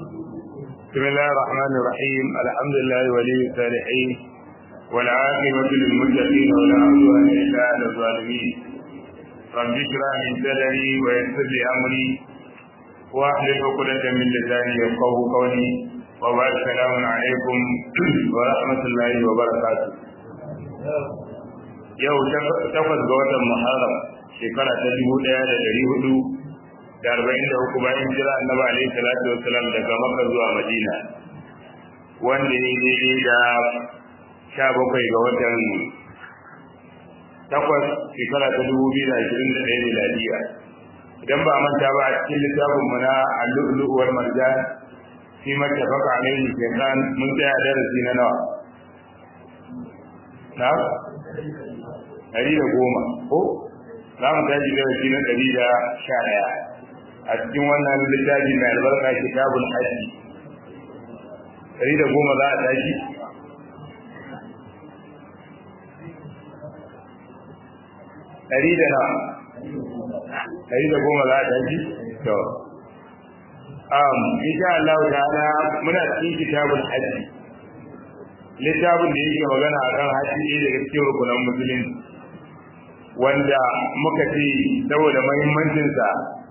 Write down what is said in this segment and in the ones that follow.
بسم الله الرحمن الرحيم الحمد لله ولي الصالحين والعاقبة للمتقين ولا عدوان إلا على الظالمين رب اشرح لي صدري ويسر لي أمري واحلل عقدة من لساني يفقه قولي وبعد السلام عليكم ورحمة الله وبركاته yau takwas ga watan Muharram shekara ta dubu ɗaya da ɗari hudu da arba'in da uku bayan jira annabi alaihi salatu wassalam daga Makka zuwa Madina wanda ya daidai da sha bakwai ga watan takwas shekara ta dubu biyu da ashirin da ɗaya miladiya idan ba manta ba a cikin littafin mu na al-lu'lu' wal marjan fi mattafaqa alaihi shaytan mun tsaya darasi na nawa na ɗari da goma ko za mu tashi darasi na ɗari da sha ɗaya a cikin wannan littafi mai albarka kitabul hajji ɗari da goma za a tashi ɗari da na ɗari da goma za a tashi to um insha Allah ta'ala muna cikin kitabul hajji littafin da yake magana akan hajji ɗaya daga cikin rukunan musulunci wanda muka ce saboda mahimmancinsa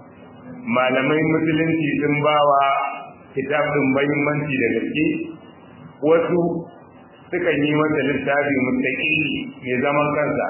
malamai musulunci sun bawa kitabin mahimmanci da gaske wasu sukan yi masa littafi mustaqili mai zaman kansa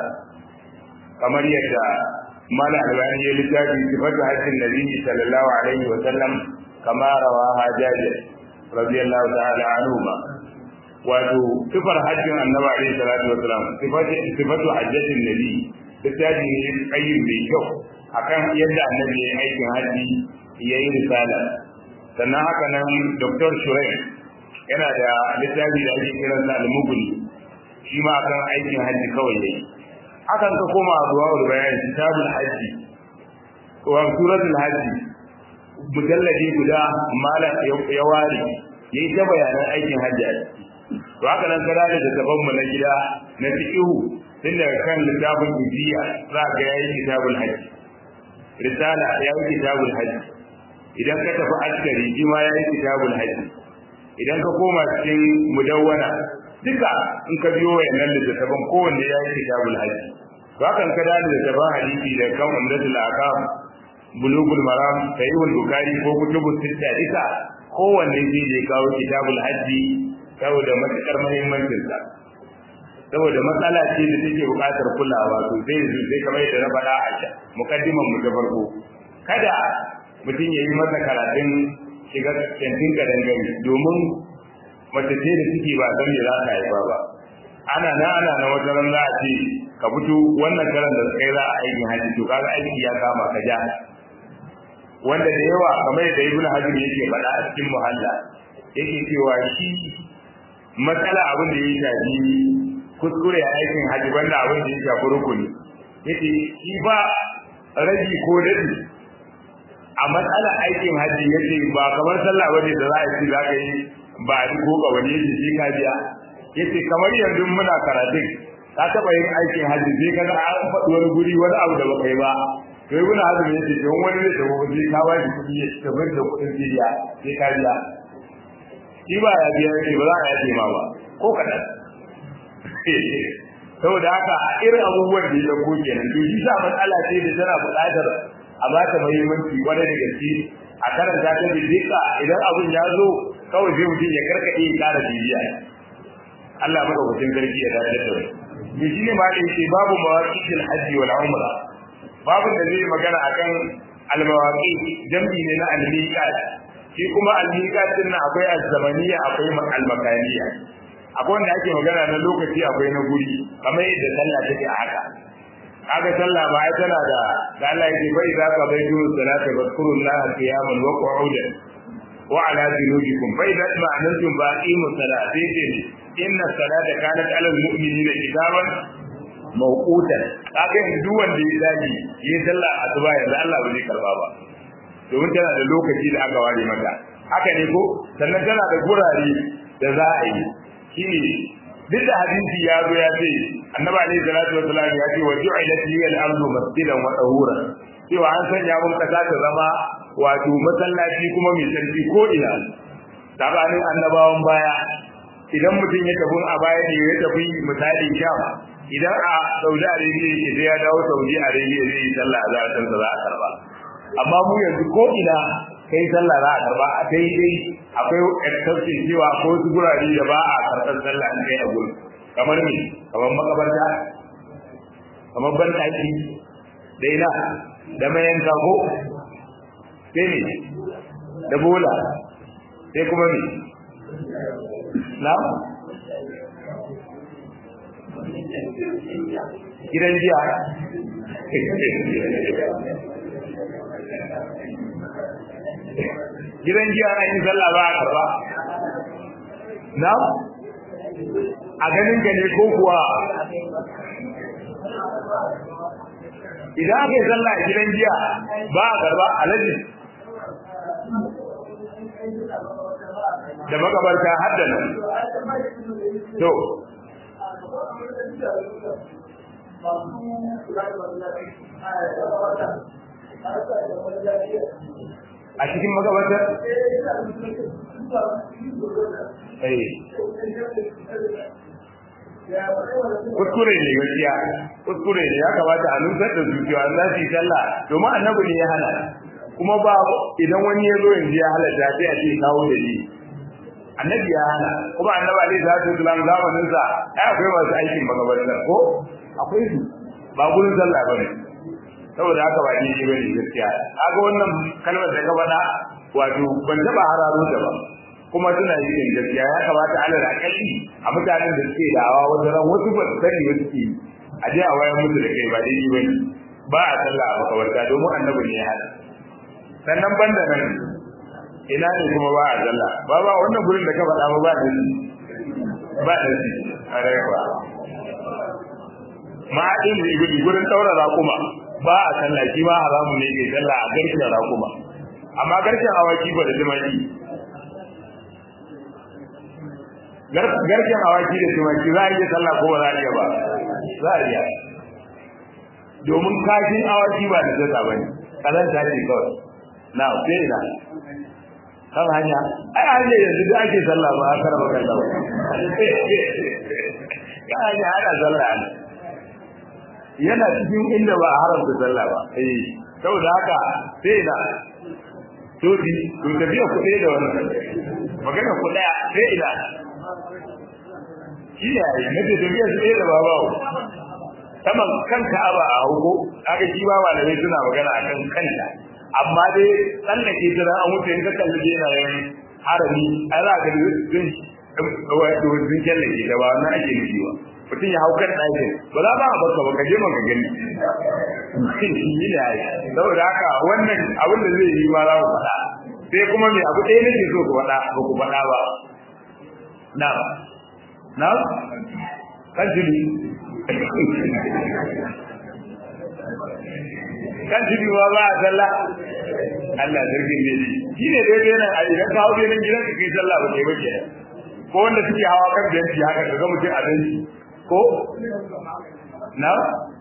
kamar yadda mala albani ya littafi sifatu hajjin nabi sallallahu alaihi wa sallam kama rawaha jabir radiyallahu ta'ala anhu ma wato sifar hajjin annabi alaihi salatu wa salam sifatu hajjatin nabi littafi ne tsayin mai kyau akan yadda annabi ya yi aikin hajji ya yi risala sannan haka nan dr shurai yana da littafi da ake kiran sa al-mughni shi ma akan aikin hajji kawai yayi hakan ka koma zuwa bayan kitabul hajji wa suratul hajji mujalladi guda malam ya ware yayi ta bayanan aikin hajji a ciki to haka nan kada da gaban mu na gida na fiqhu tun daga kan littafin ijiya za ga yayi kitabul hajji risala yayi kitabul hajji idan ka tafi askari shi ma yayi kitabul hajji idan ka koma cikin mudawwana duka in ka biyo wayannan littafin kowanne yayi kitabul hajji to hakan ka dade da taban hadisi da kan umdatul aqam bulugul maram sahihul bukhari ko kutubus sitta duka kowanne zai je kawo kitabul hajji saboda matukar muhimmancinsa saboda matsala ce da take buƙatar kulawa to sai sai kamar yadda na faɗa a can mukaddiman mu ta farko kada mutum ya yi masa karatun shiga kantin kadangare domin mace ce da suke ba san me za ta haifa ba ana na ana na wata ran za a ce ka fito wannan karan da kai za a aikin haji to kaga aiki ya kama ka ja wanda da yawa kamar yadda ibnu hajar yake faɗa a cikin muhalla yake cewa shi matsala abin da ya shafi kuskure a aikin haji banda abin da ya shafi rukuni yace shi ba rabi ko dadi a matsalar aikin haji yace ba kamar sallah bane da za a ci za ka yi ba a ko ga wani yace shi ka biya yace kamar yanzu muna karatun ka taba yin aikin haji sai ka ga an faɗi wani guri wani abu da baka yi ba to yi muna hazumi yace don wani ne da wani ka ba shi kuɗi ya tabar da kuɗin biya sai ka biya shi ba ya biya yace ba za a yace ma ba ko kaɗan saboda haka a irin abubuwan da ya dauko kenan to shi sa matsala ce da tana buƙatar a ba ta muhimmanci kwarai da gaske a karanta ta bidika idan abun ya zo kawai sai mutum ya karkade ya ƙara bibiya Allah maka hutun garki ya dace da mu shi ne ma da yake babu mawaqitil hajji wal umra babu da zai magana akan al mawaqi jam'i ne na al miqat shi kuma al miqat din akwai az-zamaniyya akwai al makaniyya akwai wanda ake magana na lokaci akwai na guri kamar yadda sallah take a haka kaga sallah ba ai tana da da Allah yake bai za ka bai duru salata bazkurullaha qiyaman wa qu'udan wa ala junubikum fa idza ma'anantum baqimu salati ce inna salata kanat alal mu'minina kitaban mawqutan kaga yanzu duk wanda ya dage yi sallah asuba yanzu Allah ba zai karba ba domin tana da lokaci da aka ware mata haka ne ko sannan tana da gurare da za a yi shine duk da hadisi ya zo ya ce annabi alaihi salatu wasallam ya ce wa ju'ilat li al-ardu masjidan wa tahura cewa an sanya mun kasa ta zama wato masallaci kuma mai sarki ko ina sabanin annabawan baya idan mutum ya tafi a baya ne ya tafi misali sham idan a Saudi Arabia yake sai ya dawo Saudi Arabia zai yi sallah a zarar za a karba amma mu yanzu ko ina kai sallah za a karba a sai dai akwai exception cewa ko su gurare da ba a karɓar sallah an kai a gurin kamar me kamar makabarta kamar ban ɗaki da ina da mayanka ko sai ne da bola sai kuma me na gidan jiya gidan jiya na yin sallah ba a karba na a ganin ka ne ko kuwa idan aka yi sallah a gidan jiya ba a karba alaji da makabarta haddana to a cikin makabartar kuskure ne gaskiya kuskure ne ya kamata a nusar da zuciya za su yi sallah domin annabi ne ya hana kuma ba idan wani ya zo yanzu ya halatta sai a ce kawo da ni annabi ya hana kuma annabi alaihi salatu wasalam zamanin sa ai akwai masu aikin makabartar ko akwai su ba gurin sallah bane saboda haka ba ni bane gaskiya kaga wannan kalmar da ka faɗa wato ban taba hararo da ba kuma suna yin gaskiya ya kamata alal akalli a mutanen da suke dawa wajen ran wasu ba su sani ba suke a je a wayar musu da kai ba dai bane ba a sallah a makabarta domin annabi ne ya hada sannan banda nan ina ne kuma ba a sallah ba ba wannan gurin da ka faɗa ba ba da ba da shi a rayuwa ma'adin da ibidi gurin daura raƙuma ba a sallah shi ma haramu ne ke sallah a garken raƙuma amma garken awaki ba da tumaki garken awaki da tumaki za a iya sallah ko ba za a iya ba za a iya domin kashin awaki ba da zata ba ne kazanta ce kawai na sai na kan hanya ai hanya yanzu da ake sallah ba aka raba kan lawa ya hanya ana sallah ne yana cikin inda ba a haramta sallah ba eh saboda haka sai na to di to tafiya ku da wannan magana ku daya sai ina shi ne ai ne tafiya su da babawo saman kanka aba a hugo kaga shi ba malamai suna magana akan kanta amma dai tsallake ta an wuce in ka kalli jenayen harami ai za ka zin wato zin kyallake da ba na ake nufi ba mutum ya hau kan ɗakin ba za ba a baka ba ka je maka gani shi ne ai saboda haka wannan abin da zai yi ma za ku faɗa sai kuma me abu ɗaya nake so ku faɗa ba ku faɗa ba na na kan jini kan tudu ma ba a sallah Allah zargin ne shi ne dai dai nan a idan ka hawo nan gidan ka kai sallah ba kai ba ke ko wanda suke hawa kan benci haka kaga mutum a benci ko na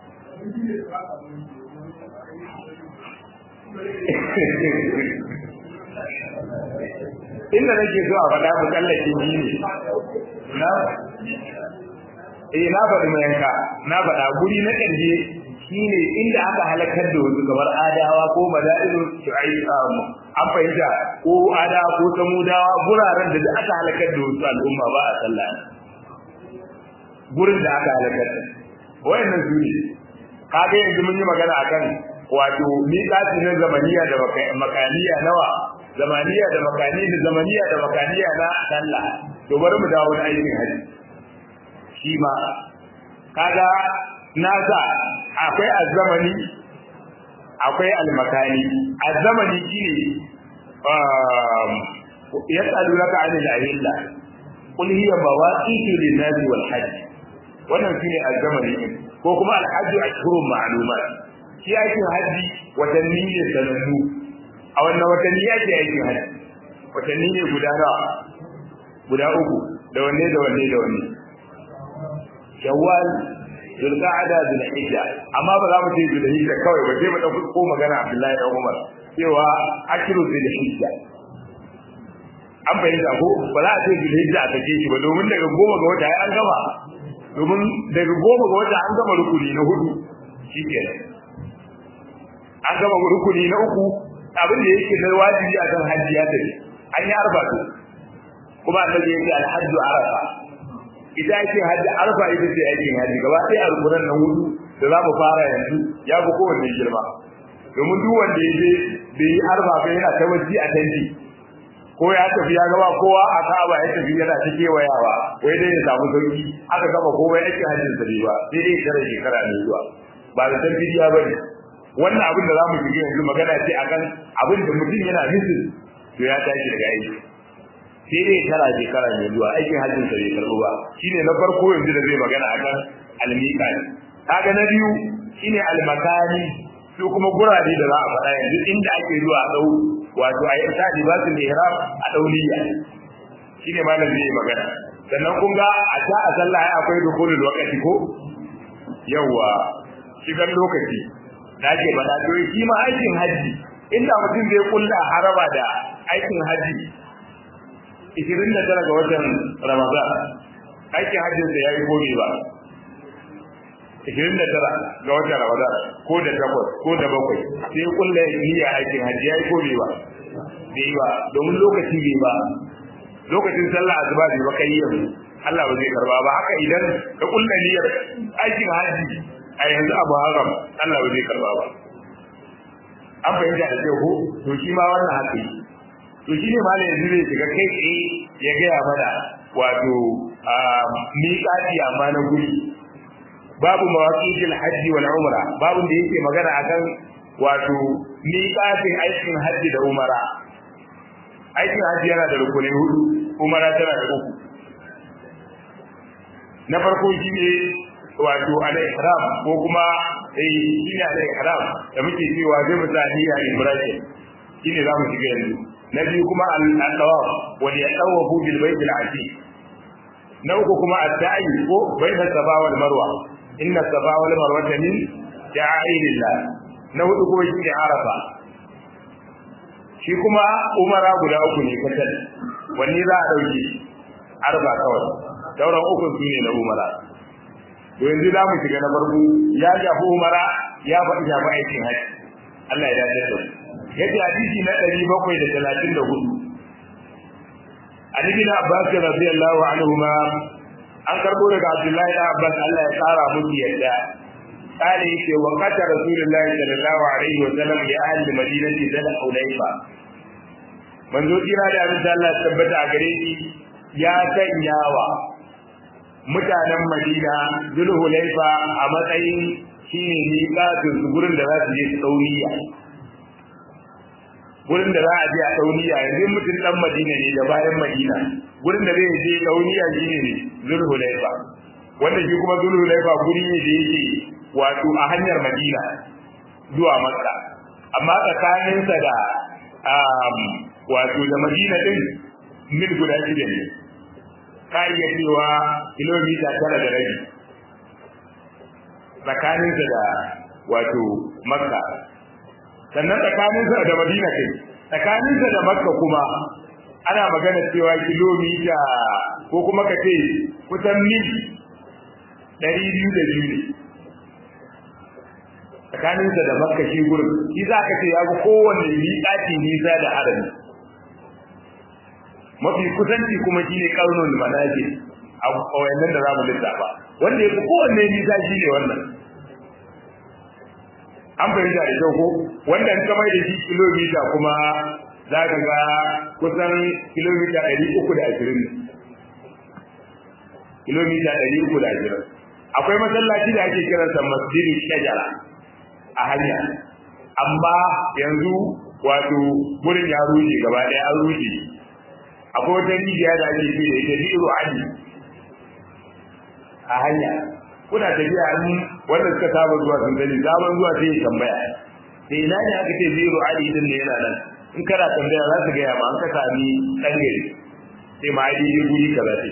inda nake so a faɗa mu tsallake ji ne na eh na faɗi mai yanka na faɗa guri na ƙarshe shine inda aka halakar da wasu kamar adawa ko madailu shu'aib an fahimta ko adawa ko samudawa guraren da aka halakar da wasu al'umma ba a sallah gurin da aka halakar da wayannan su ne kaga yanzu mun yi magana akan wato miƙati na zamaniya da makaniya nawa zamaniya da makani da zamaniya da makaniya na sallah to bari mu dawo da aikin haji shi ma kaga nasa akwai azzamani akwai almakani azzamani shine um yas'alunaka 'anil ahilla qul hiya mawaqitu lin-nasi wal hajj wannan shine azzamani ko kuma al-hajj ashhurun ma'lumat shi aikin haji watanni ne sanannu a wannan watanni yake aikin haji watanni ne guda nawa guda uku da wanne da wanne da wanne shawwal zulqa'ada zulhijja amma ba za mu ce zulhijja kawai ba sai mu dauki ko magana Abdullahi da Umar cewa ashru zulhijja an bayyana ko ba za a ce zulhijja a sake shi ba domin daga goma ga wata an gama domin daga goma ga wata an gama rukuni na hudu shi ke an gama rukuni na uku abin da yake na wajibi a kan hajji ya tafi an yi arba to kuma annabi yake alhajju arafa ita yake hajji arfa ita ce aikin hajji gaba ɗaya alquran nan hudu da za mu fara yanzu ya fi kowanne girma domin duk wanda ya je bai yi arfa ba yana ta waji a tanti ko ya tafi ya gaba kowa a ka'aba ya tafi yana ta kewayawa wai dai ya samu sauki aka gama komai aikin hajjin sa ba sai dai tare shekara ne zuwa ba da san bidiya ba ne wannan abin da za mu shiga yanzu magana ce akan abin da mutum yana nufin to ya tashi daga aiki sai dai tara shekara ne zuwa aikin hajjin sa bai karɓo ba shine na farko yanzu da zai magana akan almiqani kaga na biyu shine almakani su kuma gurare da za a faɗa yanzu inda ake zuwa dau wato ayi ta libasul ihram a dauliya shine malam zai magana sannan kun ga a ta a sallah ai akwai dukulul waqti ko yawa shigan lokaci da ake faɗa to shi ma aikin haji inda mutum zai kulla haraba da aikin haji 29 ga watan Ramadan aikin hajjin sa yayi gobe ba 29 ga watan Ramadan ko da takwas ko da bakwai sai kullu niyya aikin hajji yayi gobe ba bai ba domin lokaci bai ba lokacin sallah asuba bai ba kai yanzu Allah ba zai karba ba haka idan ka kullu niyyar aikin hajji a yanzu abu haram Allah ba zai karba ba an fahimta da kyau ko to shi ma wannan haka to shi ne malam yanzu zai shiga kai tsaye ya gaya mana wato miƙati amma na guri babu mawaqitil hajji wal umra babu da yake magana akan wato miƙatin aikin hajji da umara aikin hajji yana da rukunai hudu umara tana da uku na farko shi ne wato al-ihram ko kuma eh shi ne al-ihram da muke cewa zai misali a ibrahim shi ne za mu shiga yanzu na biyu kuma al-tawaf wal yatawafu bil bayt al-atiq na uku kuma ad-da'i ko bayna safa wal marwa inna safa wal marwa min sha'airillah na hudu kuma shi ne arafa shi kuma umara guda uku ne kacal wanne za a dauke arba kawai sauran uku su ne na umara to yanzu za mu shiga na farko ya shafi umara ya faɗi shafi aikin haji Allah ya dace da yace hadisi na 734 an ibn Abbas radiyallahu anhuma an karbo daga Abdullahi da Abbas Allah ya tsara musu yadda قال يكي وقت رسول الله صلى الله عليه وسلم لأهل المدينة ذل حليفة من ذو كنا da abin da Allah tabbata a gare shi ya sanyawa mutanen Madina Zulhulaifa a matsayin shine miƙatun su gurin da za su je tsauniya gurin da za a je a tsauniya yanzu mutum dan Madina ne da bayan Madina gurin da zai je tsauniya shine ne Zulhulaifa wanda shi kuma Zulhulaifa guri ne da yake wato a hanyar Madina zuwa Makka amma tsakaninsa da wato da Madina din mil guda shida ne ka iya cewa kilomita tara da rabi tsakaninsa da wato Makka sannan tsakaninsa da Madina kai tsakaninsa da Makka kuma ana magana cewa kilomita ko kuma ka ce kusan mil ɗari biyu da biyu ne tsakaninsa da makka shi gurin shi za ka ce ya fi kowanne miƙaci nisa da harami mafi kusanci kuma shi ne ƙarnul manajir a wayannan da za mu lissafa wanda ya fi kowanne nisa shi ne wannan an fahimta da kyau ko wanda in kamar da shi kilomita kuma za ka ga kusan kilomita ɗari uku da ashirin kilomita ɗari uku da ashirin akwai masallaci da ake kiransa masjidin shajara a hanya amma yanzu wato gurin ya rushe gaba ɗaya an rushe akwai wata rijiya da ake ce da ita bi'ru ali a hanya kuna tafiya an wanda suka saba zuwa sun sani sabon zuwa sai ya tambaya sai ina ne aka ce bi'ru ali din ne yana nan in kana tambaya za su gaya ma an ka sami ɗan gari sai ma ali ne guri kaza sai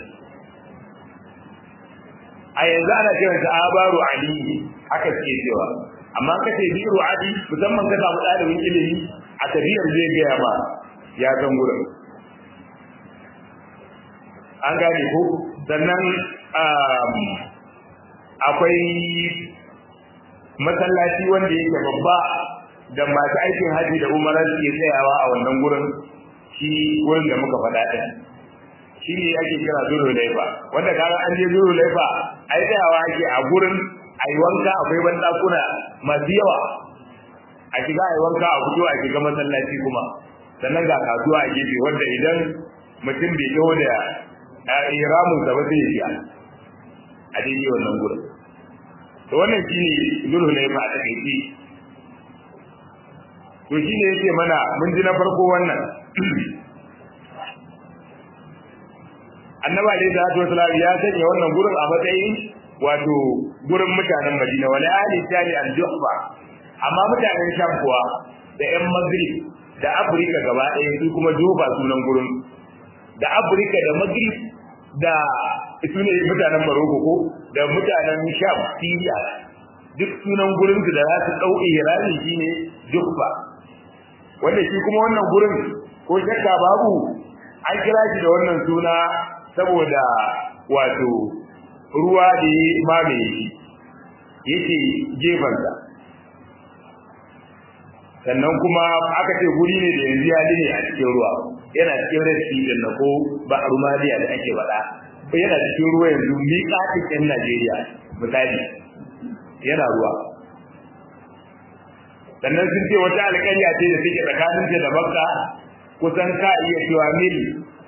a yanzu ana kiransa abaru ali haka suke cewa amma ka ce bi'ru adi musamman ka samu ɗalibin ilimi a tafiyar zai gaya ma ya san gurin an gane ko sannan akwai masallaci wanda yake babba da masu aikin haji da umara suke tsayawa a wannan gurin shi wurin da muka faɗa ɗin shi ne ake kira zuru laifa wanda kaga an je zuru laifa ai tsayawa ake a gurin a yi wanka akwai banɗakuna masu yawa a shiga a yi wanka a fito a shiga masallaci kuma sannan ga kasuwa a gefe wanda idan mutum bai taho da iramun sa ba sai ya biya a daidai wannan gurin to wannan shine zuru laifa a takaice to shine yake mana mun ji na farko wannan annaba alaihi salatu wasalam ya sanya wannan gurin a matsayin wato gurin mutanen Madina wala ali tani al-juhfa amma mutanen Sham kuwa da ƴan Maghrib da Afirka gaba ɗaya su kuma Juba sunan gurin da Afirka da Maghrib da su ne mutanen Morocco ko da mutanen Sham Syria duk sunan gurin da za su dau ihrami shine Juhfa wanda shi kuma wannan gurin ko shakka babu an kira shi da wannan suna saboda wato ruwa da ya mamaye shi yake gefansa sannan kuma aka ce guri ne da yanzu ya ne a cikin ruwa yana cikin red sea din na ko ba rumaliya da ake faɗa ko yana cikin ruwa yanzu miƙatin ɗin Najeriya misali yana ruwa sannan sun ce wata alƙarya ce da take tsakaninta da Makka kusan ka iya cewa mil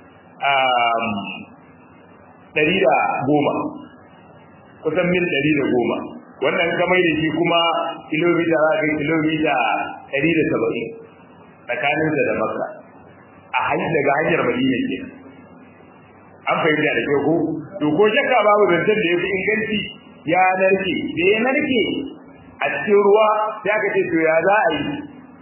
ɗari da goma kusan mil ɗari da goma wannan kamar da shi kuma kilomita za ka kilomita ɗari da saba'in tsakaninsa da makka a hanyar daga hanyar madina ke an fahimta da kyau ko to ko shakka babu zancen da ya fi inganci ya narke da ya narke a cikin ruwa sai aka ce to ya za a yi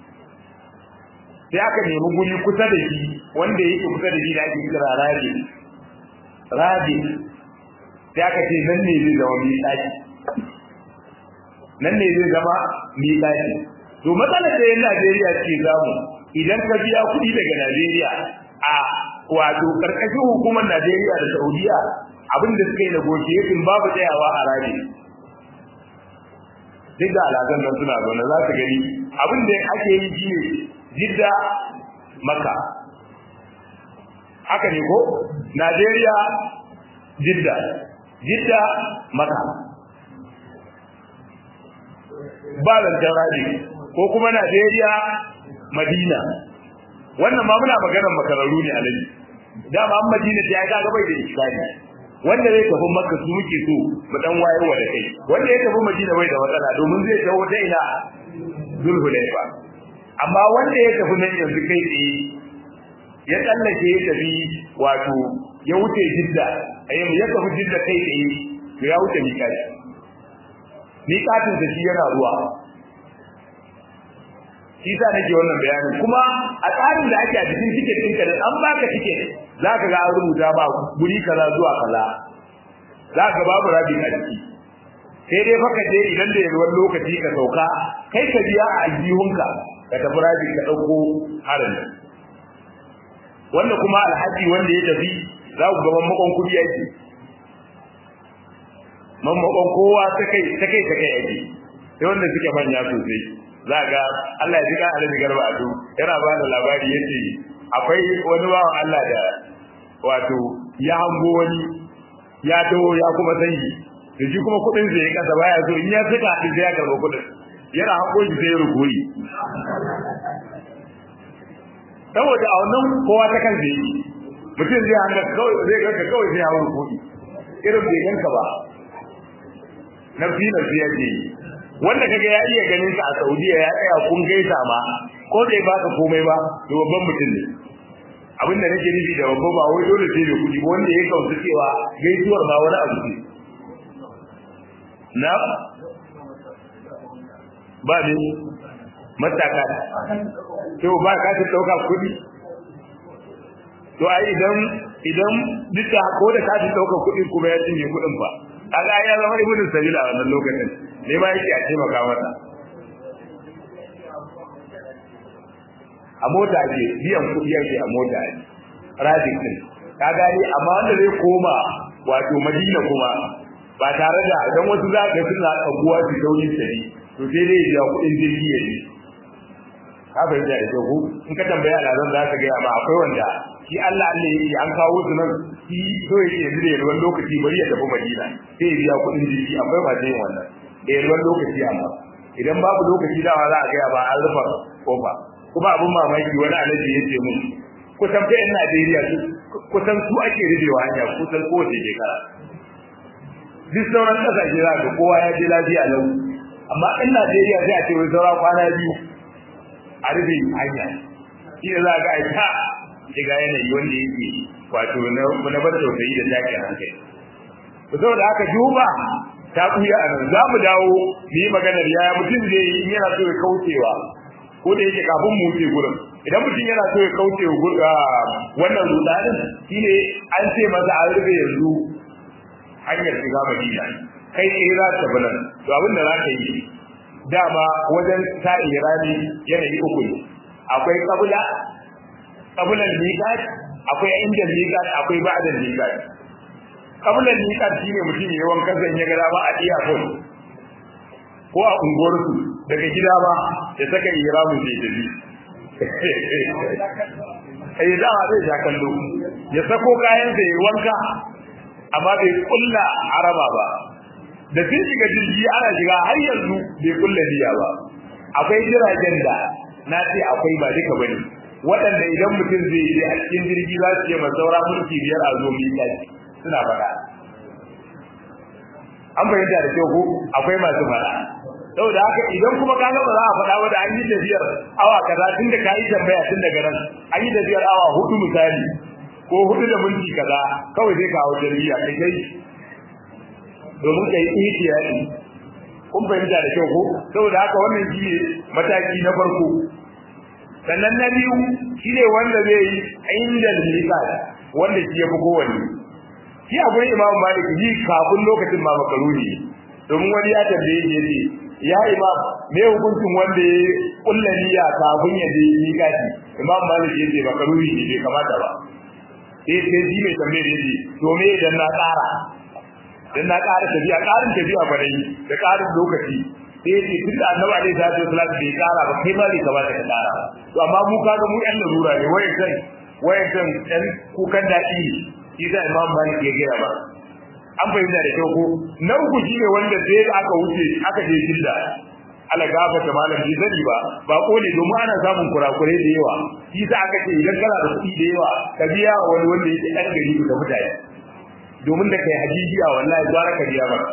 sai aka nemi guri kusa da shi wanda yake kusa da shi da ake kira rabi rabi sai aka ce nan ne zai zama miƙaƙi nan ne zai zama miƙaƙi to matsalar da yan Najeriya ce zamu idan ka biya kuɗi daga Najeriya a wato karkashin hukumar Najeriya da Saudiya abin da suka yi negotiation babu tsayawa a rabi duk da alaƙan nan suna zaune za su gani abin da ake yi shi ne jidda maka haka ne ko Najeriya jidda jidda maka ba zancen rabi ko kuma Najeriya Madina wannan ma muna maganar makararru ne alaji dama an Madina ta ga gabai da iskari wanda zai tafi Makka su muke so mu dan wayarwa da kai wanda ya tafi Madina bai da matsala domin zai tawo ta ina Zulhulaifa amma wanda ya tafi nan yanzu kai tsaye ya tsallake ya tafi wato ya wuce Jidda ayyam ya tafi Jidda kai tsaye to ya wuce mikati mikatin da shi yana ruwa shi sa nake wannan bayanin kuma a tsarin da ake a cikin tiket ɗinka da an baka tiket za ka ga an rubuta ba guri kaza zuwa kaza za ka babu rabi a ciki sai dai faka je idan da yawan lokaci ka sauka kai ka biya a aljihunka ka tafi rabi ka ɗauko harin wanda kuma alhaji wanda ya tafi za ku gaban makon kuɗi yake mammakon kowa ta kai ta kai ta kai yake sai wanda suke manya sosai za ga Allah ya ji kan alaji garba a yana ba da labari yace akwai wani bawan Allah da wato ya hango wani ya dawo ya kuma sanyi da shi kuma kudin sa ya kasa baya so in ya saka din sai ya karba kudin yana hango shi sai ya rukuyi saboda a wannan kowa ta kan zai mutum zai hanga kawai zai ganka kawai sai ya rukuyi irin bai ganka ba nafsi nafsi yake yi wanda kaga ya iya ganin ka a Saudiya ya tsaya kun gaisa ma ko bai baka komai ba to babban mutum ne abin da nake nufi da babba ba wai dole sai da kuɗi ba wanda ya kauce cewa gaisuwar ma wani abu ne na ba ne mataka to ba ka ta dauka kuɗi to ai idan idan duka ko da ka ta dauka kuɗi kuma ya cinye kuɗin ba kaga ya zama ibnu sabila a wannan lokacin ne ma yake a taimaka masa a mota ake biyan kuɗi yake a mota ake rajin din ka gani amma wanda zai koma wato madina kuma ba tare da dan wasu za ka suna tsaguwa su sauyin sari to sai dai ya kuɗin jirgi ya je ka fahimta da kyau in ka tambaya alazan za ka gaya ma akwai wanda shi Allah Allah yake an kawo su nan shi so yake yanzu da yalwan lokaci bari ya tafi Madina sai ya biya kuɗin jirgi akwai ba yin wannan da yalwan lokaci amma idan babu lokaci dawa za a gaya ba an rufa kofa kuma abin mamaki wani alaji ya ce mun kusan fa yan Najeriya su kusan su ake rubewa hanya kusan kowace shekara duk sauran kasashe za ka kowa ya je lafiya lau amma in Najeriya sai a ce wai saura kwana biyu a rufe hanya shi da za ka aika shiga yanayi wanda yake wato na bar tausayi da takin hankali saboda haka juba ta kuya a nan za mu dawo mu yi maganar yaya mutum zai yi in yana so ya kaucewa ko da yake kafin mu wuce gurin idan mutum yana so ya kauce wannan rudanin shine an ce masa an rufe yanzu hanyar shiga madina kai tsaye za ta tafi nan to abin da za ka yi dama wajen sa irani yanayi uku ne akwai kabula kabulan miqat akwai inda miqat akwai ba'da miqat kabulan miqat shine mutum ya wanka zan ya gara ba a iya ko ko a unguwarsu daga gida ba ya saka ihramu sai tafi eh da zai ja kallo ya sako kayan sa ya wanka amma bai kulla araba ba da sun shiga jirgi ana shiga har yanzu bai kulla niyya ba akwai jiragen da na ce akwai ba duka bane waɗanda idan mutum zai je a cikin jirgi za su yi masaura mulki biyar a zo mai kaci suna faɗa an fahimta da kyau ko akwai masu faɗa saboda haka idan kuma ka ga ba za a faɗa ba da an yi tafiyar awa kaza tun da ka yi tambaya tun daga nan an yi tafiyar awa hudu misali ko hudu da minti kaza kawai zai kawo jarida kai kai domin ka yi ihtiyari kun fahimta da kyau ko saboda haka wannan shi ne mataki na farko sannan na biyu shi ne wanda zai yi inda lisan wanda shi ya fi kowanne shi a gurin imam malik yi kafin lokacin ma makaruni domin wani ya tambaye shi yace ya imam me hukuncin wanda ya kulla niyya kafin ya je miƙati imam malik yace makaruni ne bai kamata ba sai sai shi mai tambaye yace to me idan na tsara dan na ƙara tafiya ƙarin tafiya ba dai da ƙarin lokaci sai yace tun da annabi alaihi salatu wasallam bai ƙara ba kai ma bai kamata ka ƙara to amma mu kaga mu yan larura ne wayan kan wayan kan ɗan kukan daɗi shi da imam malik ya gaya ba an fahimta da kyau ko na uku shi ne wanda sai aka wuce aka je jidda ala gafa ta malam bai sani ba ba kone domin ana samun kurakure da yawa shi sa aka ce idan kana da kuɗi da yawa ka biya wani wanda yake ɗan gari da mutane domin da kai hajijiya wallahi gwara ka biya ba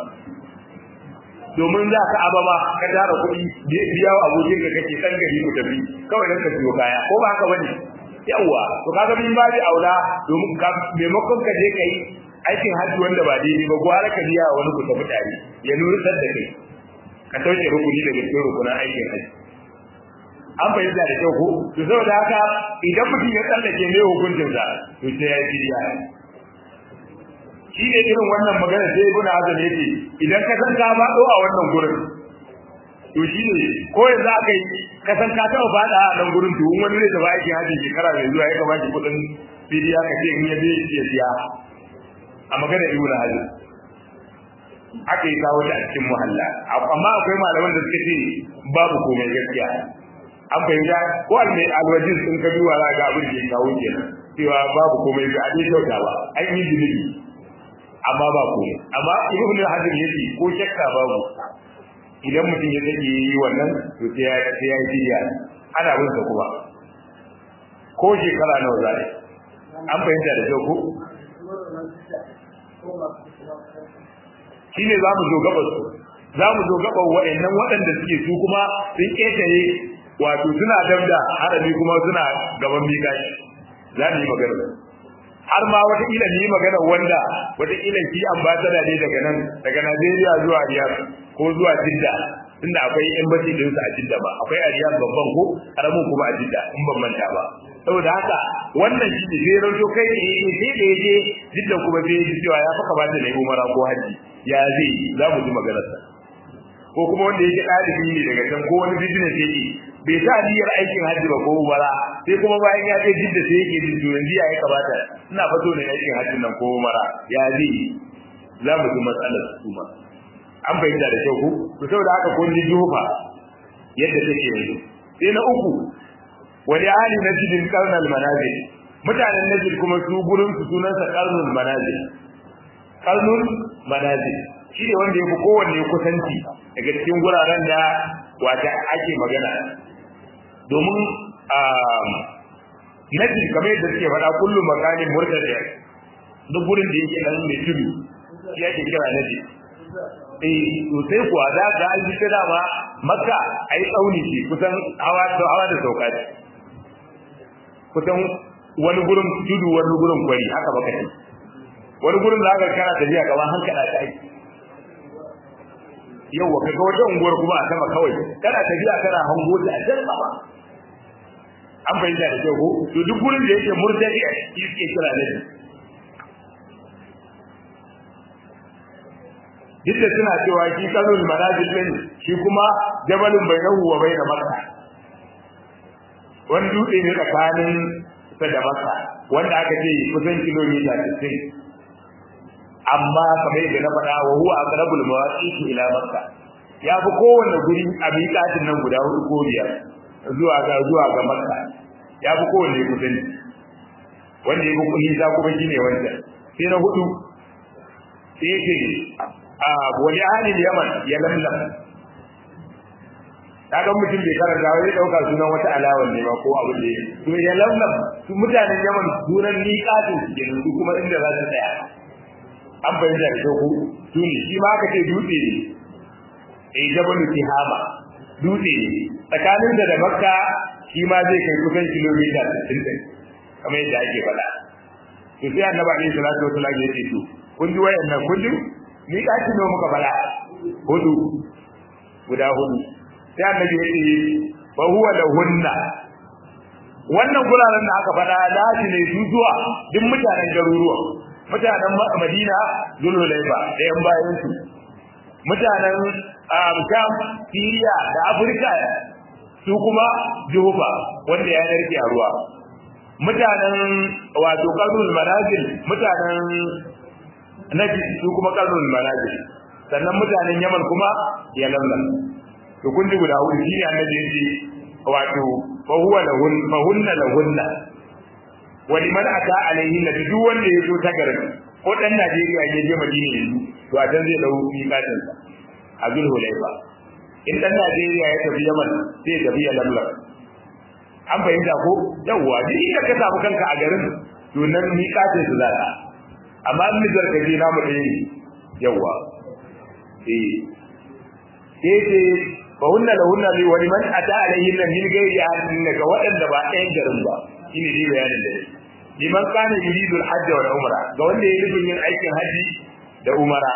domin za ka ababa ka tara kuɗi biya wa abokin da kake ɗan gari ku tafi kawai dan ka siyo kaya ko ba haka bane yawa to kaga min ba da aula domin ka maimakon ka je kai aikin hajji wanda ba daidai ba gwara ka biya wani ku tafi tare ya nuna da kai ka sauke rukuni daga cikin rukunan aikin hajji an fahimta da kyau ko to saboda haka idan mutum ya tsallake mai hukuncin sa to sai ya yi biya shi ne irin wannan magana sai ibn azam yake idan ka san ka ba a wannan gurin to shi ne ko yanzu aka yi ka san ka taɓa faɗa a nan gurin to wani zai tafi aikin hajji shekara mai zuwa ya kamata kuɗin fidiya ka ce in ya je ya siya a magana ibn hazm aka yi kawo ta a cikin muhalla amma akwai malaman da suka ce babu komai gaskiya an fahimta ko almai alwajin sun ka duwa za ga abin da ya kawo kenan cewa babu komai ga abin kyauta ba an yi zunubi amma ba komai amma ibn hazm yace ko shakka babu idan mutum ya take yi wannan to sai ya sai ya yi ana bin sa kuma ko shekara nawa za an fahimta da kyau ko shine zamu zo gaba su zamu zo gaba wa'annan waɗanda suke su kuma sun ketare wato suna dabda harami kuma suna gaban mikashi za mu yi magana har ma wata kila ni magana wanda wata kila shi ambassador ne daga nan daga Najeriya zuwa Riyadh ko zuwa Jidda tunda akwai embassy din su a Jidda ba akwai a Riyadh babban ko karamin kuma a Jidda in ban manta ba saboda haka wannan shi ne sai ranto kai ne sai da yaje Jidda kuma sai ji cewa ya faka bata da umara ko haji ya zai za mu ji maganar sa ko kuma wanda yake ɗalibi ne daga can ko wani business yake bai sa niyyar aikin hajji ba ko umara sai kuma bayan ya je jidda sai yake jin to yanzu ya kamata ina fato ne aikin hajjin nan ko umara ya zai za mu ji matsalar su ma an fahimta da kyau ko to saboda haka kun ji jufa yadda take yanzu sai na uku wani ahli najdin qarnal manazil mutanen najd kuma su gurin su sunansa qarnul manazil qarnul manazil shi ne wanda ya fi kowanne kusanci daga cikin guraren da wata ake magana domin najd kamar yadda suke faɗa kullum makanin murtadi duk gurin da yake nan mai tudu shi ake kira najd eh sosai kuwa za ga an ji ta dama makka ai tsauni ce kusan hawa da hawa da sauka ce kusan wani gurin tudu wani gurin kwari haka baka ce wani gurin za ka kana tafiya gaban hankala ta aiki yawa kaga wata unguwar kuma a sama kawai kana tafiya kana hango ta a can sama an fahimta da kyau ko to duk gurin da yake murtadi a cikin kira ne duk da suna cewa shi kanul manazil din shi kuma jabalun bainahu wa bain makka wani dutse ne tsakanin sa da makka wanda aka ce kusan kilomita 60 amma kamar yadda na faɗa wa huwa aqrabul mawaqit ila makka ya fi kowanne guri a miƙatin nan guda hudu ko biyar zuwa ga zuwa ga makka ya fi kowanne kusanci wanda ya fi nisa kuma shine wancan sai na hudu sai yake a wani ahalin yaman ya lamlam kaga mutum bai karanta wai dauka sunan wata alawar ne ba ko abu ne to ya lamlam su mutanen yaman sunan miƙatin su kenan su kuma inda za su tsaya an fahimta da ku su ne shi ma aka ce dutse ne eh jabalu tihama dutse ne tsakanin da da makka shi ma zai kai kusan kilomita 60 kamar yadda ake faɗa to sai annabi alaihi salatu wasallam ya ce to kun ji wayannan kun ji ni ɗaki ne muka fara hudu guda hudu sai annabi ya ce fa huwa lahunna wannan guraren da aka faɗa daji ne su zuwa duk mutanen garuruwa mutanen Madina Zulhulaifa da yan bayan su mutanen Sham Syria da Afirka su kuma Juhufa wanda ya narke a ruwa mutanen wato Qarnul Manazil mutanen nabi su kuma karnul manazil sannan mutanen yaman kuma ya lamlam to kun ji guda hudu shine annabi yace wato fa huwa lahun fa hunna lahunna wa liman ata alaihi nabi duk wanda ya zo ta garin ko dan Najeriya ya je Madina yanzu to a can zai dau miƙatin sa a Zulhulaifa in dan Najeriya ya tafi Yaman zai tafi ya lamlam an fahimta ko yawwa duk inda ka samu kanka a garin to nan miƙatin su za ka amma in nijar kaje namu ɗaya ne yawa eh sai ce fa hunna la hunna li wa liman ata alayhi min ghairi ahadin daga waɗanda ba ɗayan garin ba shine dai bayanin da yake liman kana yuridu al-hajj wal umra ga wanda yake nufin yin aikin haji da umara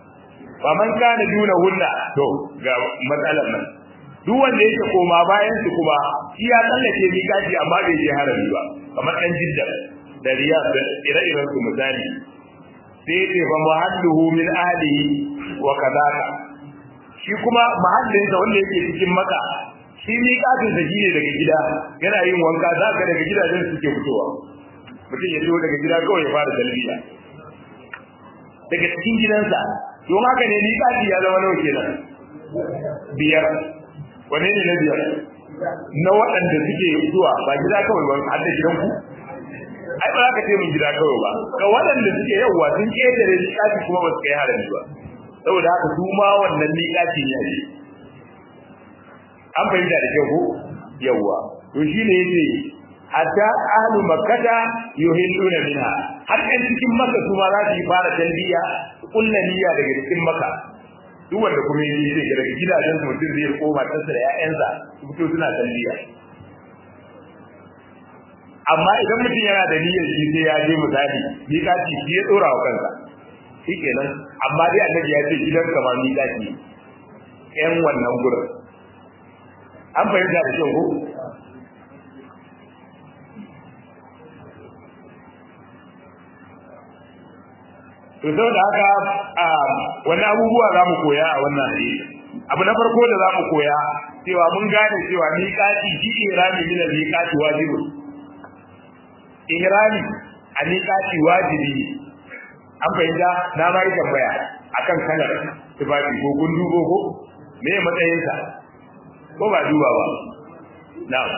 fa man kana duna hunna to ga matsalar nan duk wanda yake koma bayan su kuma shi ya tsallake miƙaci amma bai je harami ba kamar ɗan jidda da riyad da ire-iren su misali sai ce fa muhalluhu min ahlihi wa kadaka shi kuma mahallin sa wanda yake cikin maka shi ne kafin sa shine daga gida yana yin wanka zaka daga gidajen suke fitowa mutum ya zo daga gida kawai ya fara talbiya daga cikin gidansa don haka ne ni kafi ya zama nawa kenan biyar wane ne na biyar na waɗanda suke zuwa ba gida kawai ba har da gidanku ai ba za ka ce min gida kawai ba ga waɗanda suke yawwa sun ƙetare miƙaci kuma ba su kai harami ba saboda haka su ma wannan miƙaci ne ake an fahimta da kyau ko yawwa to shi ne yace hatta ahlu makkata yuhilluna minha har ɗan cikin makka su ma za su yi fara talbiya kullu niyya daga cikin makka duk wanda kuma yi zai daga gidajen su mutum zai koma tasa da ƴaƴansa su fito suna talbiya amma idan mutum yana da niyyar shi sai ya je misali miƙaci shi ya tsora wa kansa shikenan amma dai annabi ya ce gidan ka ma miƙaci ƴan wannan gurin an fahimta da kyau ko to saboda haka wani abubuwa za mu koya a wannan hadisi abu na farko da za mu koya cewa mun gane cewa miƙati shi ihrami min al-miƙati wajibun ihrami a miƙati wajibi ne an fahimta na ma yi tambaya akan kalar tufafi ko kun dubo ko me matsayinsa ko ba duba ba na'am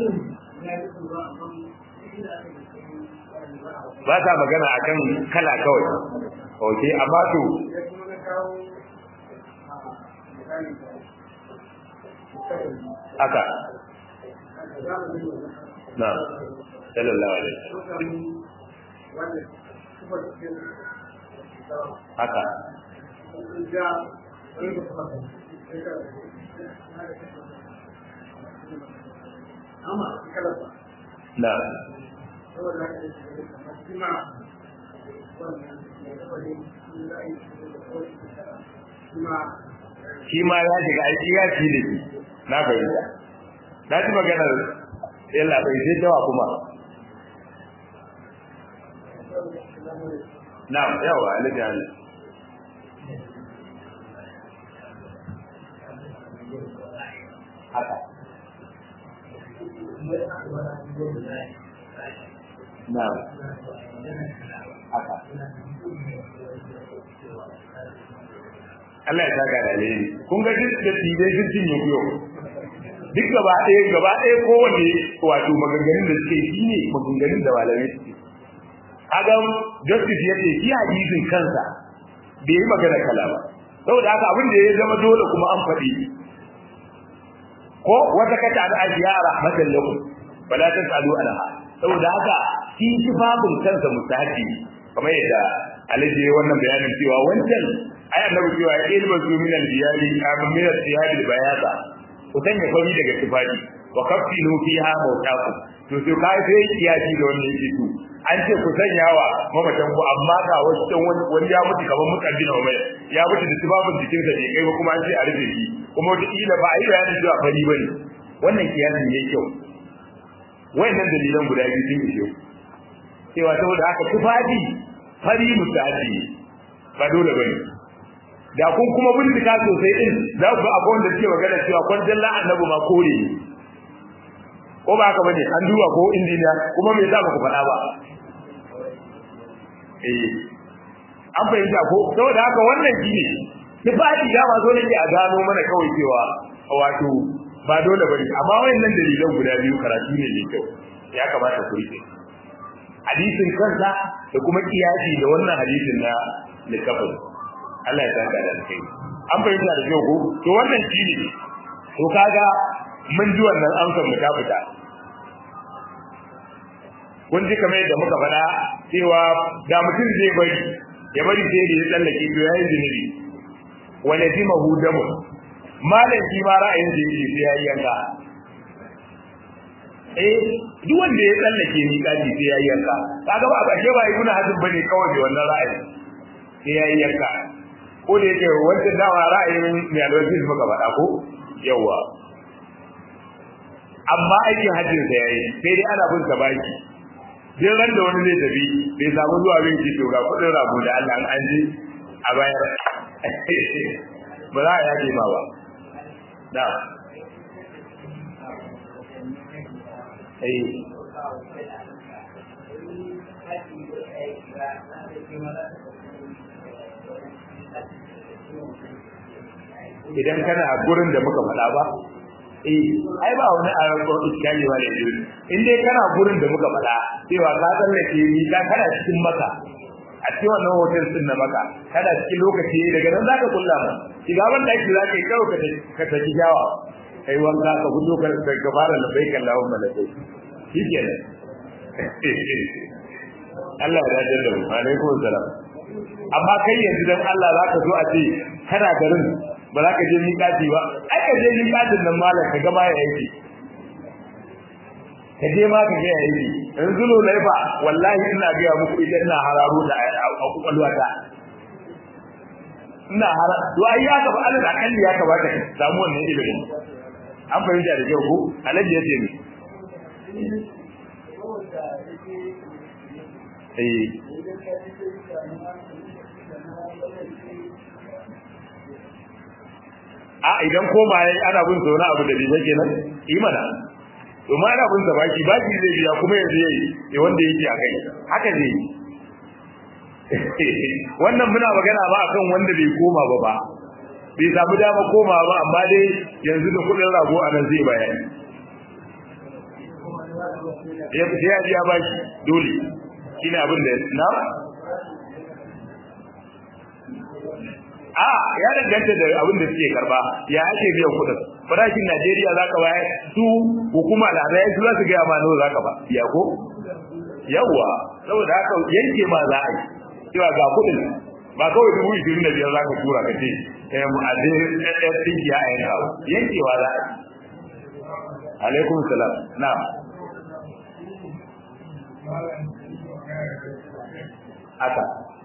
ba ta magana akan kala kawai ok amma to haka na sallallahu alaihi haka na shi ma ya shiga aiki ya ci da shi na fahimta na ji maganar yalla bai sai tawa kuma na yawa alaji ala haka na haka Allah ya saka da alheri kun ga duk da tibe duk cin yau duk gaba ɗaya gaba ɗaya kowanne wato maganganun da suke yi ne maganganun da malamai suke Adam justice ya ce shi hadisin kansa bai yi magana kala ba saboda haka abin da ya zama dole kuma an faɗi ko wata kata da ajiya a rahmatan lakum bala tasalu anha saboda haka shi tufafin kansa mustahabi kamar yadda alaji wannan bayanin cewa wancan ai annabi cewa ya ilma zu min al-diyali amin min al-diyali bayata ku sanya fari daga tufafi wa kaffilu fiha mawtakum to sai kai sai kiyaji da wannan yake to an ce ku sanya wa mamatan ku amma ga wasu wani ya mutu kamar mukaddina wa mai ya mutu da tufafin jikin sa bai kai ba kuma an ce a rufe shi kuma wata kila ba a yi bayanin cewa fari bane wannan kiyasin ne kyau wayannan dalilan guda biyu sun ishe cewa saboda haka tufafi fari mutaji ba dole bane da kun kuma bincika sosai din za ku ga akwai wanda suke magana cewa kwanjan la annabi ma kore ne ko ba haka bane an duba ko injiniya kuma me yasa ku faɗa ba eh an fahimta ko saboda haka wannan shine tufafi da ma zo nake a gano mana kawai cewa wato ba dole bane amma wayannan dalilan guda biyu karatu ne mai kyau ya kamata ku rike hadisin kansa da kuma kiyasi da wannan hadisin na likafin Allah ya saka da kai an fahimta da kyau ko to wannan shine to kaga mun ji wannan amsar mu ta fita kun ji kamar yadda muka faɗa cewa da mutum zai bari ya bari sai da ya tsallake to yayin zunubi wa lazimahu damu malam shi ma ra'ayin da yake sai yayi yanka eh duk wanda ya tsallake ni kaji sai yayi yanka kaga ba ba ke ba ibnu hazm bane kawai da wannan ra'ayi sai yayi yanka ko da yake wancan dawa ra'ayin mai alwaji muka faɗa ko yawa amma aikin hajjin sa yayi sai dai ana bin sa baki duk ran da wani zai tafi bai samu zuwa bin ki to ga kudin rabu da Allah an ji a bayar ba za a yaje ma ba da eh idan kana a gurin da muka faɗa ba eh ai ba wani ayyukan iskali wa da yuri in dai kana gurin da muka faɗa cewa ka tsallake ni ka kana cikin maka a cikin wannan hotel din na maka kana cikin lokaci daga nan zaka kulla mu shiga ban daki zaka yi kawo ka ta ki jawa kai wanka ka gudu ka ka fara labbaik Allahumma labbaik shikenan Allah ya dace da mu alaikum salam amma kai yanzu dan Allah zaka zo a ce kana garin ba za ka je miƙati ba ai ka je miƙatin nan malam ka ga ma ya yi ka je ma ka ga ya yi yanzu lo laifa wallahi ina ga muku idan ina hararo da a kwakwalwa ta ina hara to ai ya ka ba Allah da kalli ya kamata ka samu wannan ilimin an fahimta da kyau ko alaji ya ce ni eh a idan koma yayi ana bin sa wani abu da bai kenan imana to ma ana bin sa baki baki zai biya kuma yanzu yayi eh wanda yake a kai haka ne wannan muna magana ba akan wanda bai koma ba ba bai samu dama koma ba amma dai yanzu da kudin rago a nan zai bayani ya fi ya biya baki dole shine abin da na a ya danganta da abin da suke karba ya ake biyan kudin farashin Najeriya zaka bayar su hukuma da zai su za su ga ma nawa zaka ba ya ko yawa saboda haka yanke ma za a yi cewa ga kudin ba kawai dubu ishirin da biyar zaka tura ka ce eh mu aje ɗan tsinki a yanka yankewa za a yi alaikum salam na'am haka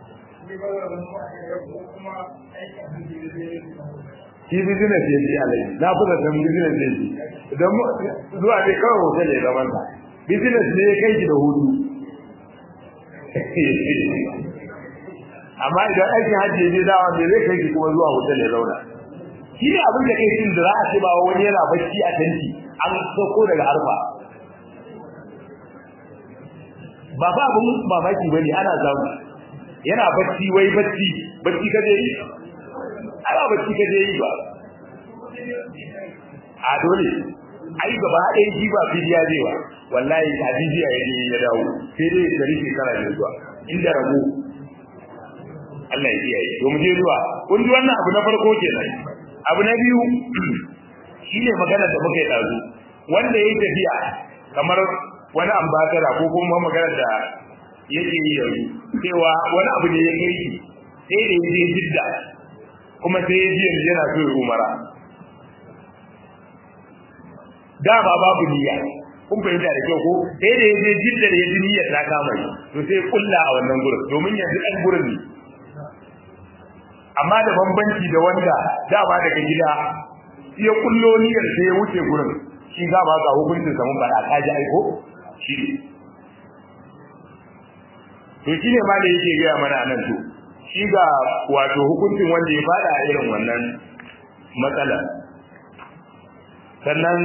shi business ya ji alai na fi da san business ya ji idan zuwa ne kawai hotel ya zaman sa business ne ya kai shi da hudu amma idan aikin hajji ne dawa ne zai kai shi kuma zuwa hotel ya zauna shi ne abin da kai shi da za a ce ba wani yana bacci a tanti an sauko daga arfa ba ba abin mamaki bane ana samu yana bacci wai bacci bacci ka je yi ai ba bacci ka je yi ba a dole ai gaba ɗaya shi ba fidiya zai ba wallahi a fidiya ya je ya dawo sai dai da rike kara da zuwa inda rabo Allah ya kiyaye to mu je zuwa kun ji wannan abu na farko kenan abu na biyu shine magana da muka yi dazu wanda yayi tafiya kamar wani ambasada ko kuma magana da yake yi yanzu cewa wani abu ne ya kai shi sai da ya je jidda kuma sai ya ji yanzu yana so ya umara da ba babu niyya kun fahimta da kyau ko sai da ya je jidda da ya ji niyyar ta kama shi to sai kulla a wannan gurin domin yanzu ɗan gurin ne amma da bambanci da wanda dama daga gida ya kullo niyyar sai ya wuce gurin shi za ba ga hukuncin sa mun faɗa ka ji aiko shi to shine ma da yake gaya mana nan to shi ga wato hukuncin wanda ya fada a irin wannan matsala sannan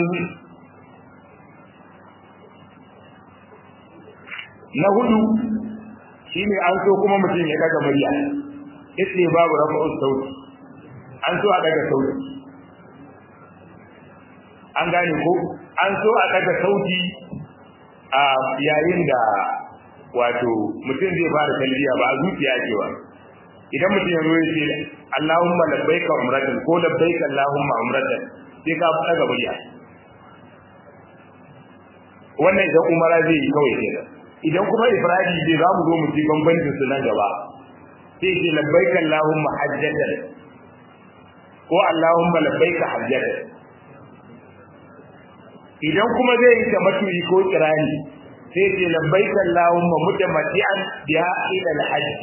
na hudu shine an so kuma mutum ya daga murya yace babu rafa'u sauti an so a daga sauti an gane ko an so a daga sauti a yayin da wato mutum zai fara talbiya ba zuciya ce ba idan mutum ya zo ya ce Allahumma labbaika umratan ko labbaika Allahumma umratan sai ka fada ga murya wannan idan umara zai yi kawai kenan idan kuma ifradi zai za mu zo mu ci bambancin su nan gaba sai ce labbaika Allahumma hajjatan ko Allahumma labbaika hajjatan idan kuma zai yi tamattu'i ko kirani sai ce labbaika Allahumma mutamati'an biha ila al-hajj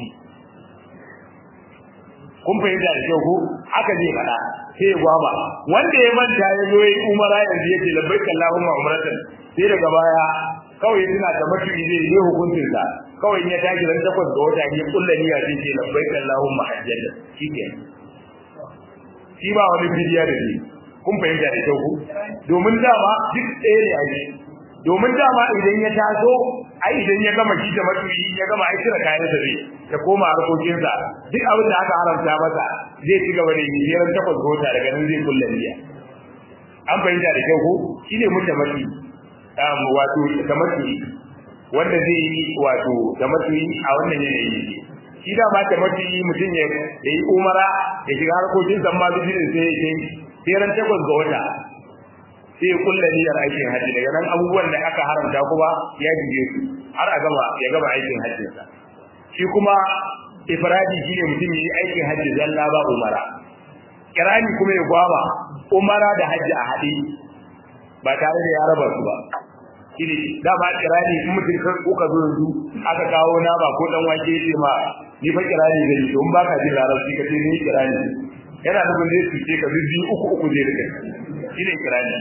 kun fahimta da kyau ko haka zai fada sai ya gwaba wanda ya manta ya zo yi umara yanzu yake labbaika Allahumma umratan sai daga baya kawai suna tamattu'i zai yi hukuncin sa kawai in ya tashi ran takwas ga wata ne kullu niyya sai ce labbaika Allahumma hajjatan shikenan shi ba wani bidiya da ni kun fahimta da kyau ko domin dama duk ɗaya ne ake domin dama idan ya taso ai idan ya gama shi da matuyi ya gama ai kira kayan sa zai ta koma harkokin sa duk abin da aka haramta masa zai ci gaba da yi jiran takwas ga wata daga nan zai kulla niyya an fahimta da kyau ko shine mutamati um wato tamati wanda zai yi wato tamati a wannan yanayi ne shi da ma tamati mutum ya yi umara ya shiga harkokin sa ma bijin sai ya sai ran takwas ga wata sai ya kulla niyyar aikin haji daga nan abubuwan da aka haramta kuma ya jige su har a gama ya gama aikin hajjin sa shi kuma ifradi shine mutum yi aikin haji zalla ba umara kirani kuma ya gwaba umara da haji a haɗe ba tare da ya raba su ba shine dama kirani in mutum kan kuka zo yanzu aka kawo nama ko dan wake ce ma ni fa kirani zai yi don baka jin larabci ka ce ni kirani yana nufin zai cuce ka biyu uku uku zai rike shine kirani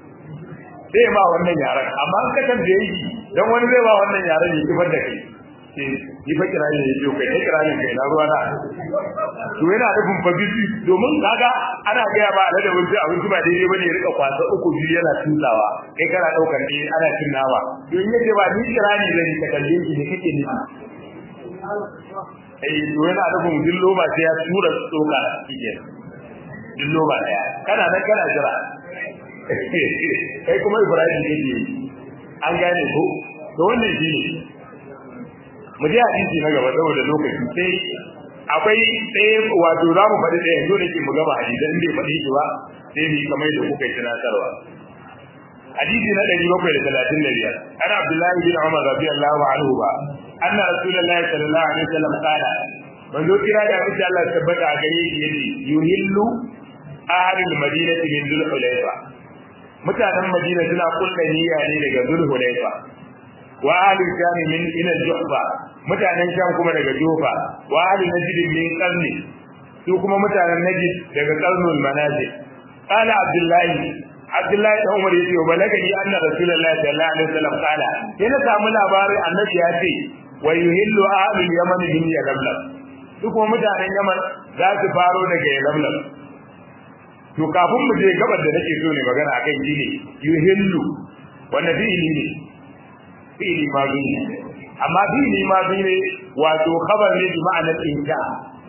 zai ba wannan yaran amma in ka tambaye shi dan wani zai ba wannan yaran ya kifar da kai ce ni fa kira ne yake kai kai kira ne kai na ruwa na to yana nufin fa bisi domin kaga ana gaya ba da wani abinci ba daidai bane ya rika kwasa uku biyu yana tutawa kai kana daukar ne ana cin nama don yace ba ni kira ne zan ka kalle shi ne kake nufi eh to yana nufin dillo ba sai ya tura tsoka kike dillo ba daya kana nan kana jira kai kuma Ibrahim ne an gane ko to wannan shi ne mu je hadisi na gaba saboda lokaci sai akwai sai wato za mu faɗi ɗaya yanzu da ke mu gaba hadisan bai faɗi shi ba sai mu kamar da kuka yi tunatarwa hadisi na ɗari bakwai da talatin da biyar ana abdullahi bin umar radiyallahu anhu ba anna rasulullahi sallallahu alaihi wasallam qala manzo kira da abin Allah tabbata a gare shi yace yuhillu ahlul madinati min dhul hulayfa mutanen madina suna kulla niyya ne daga dhul hulayfa wa ahlul sham min ila juhfa mutanen sham kuma daga juhfa wa ahlul najd min qarni su kuma mutanen najd daga qarnul manazil qala abdullahi abdullahi da umar yace balagani anna rasulullahi sallallahu alaihi wasallam qala yana samu labarin annabi ya ce wa yuhillu ahlul yaman min yalamlam su kuma mutanen yaman za su faro daga yalamlam to kafin mu je gabar da nake so ne magana akan shi ne yuhillu wanda fi'ili ne fi'ili ma ne amma fi'ili ma ne wato khabar ne bi ma'anar insha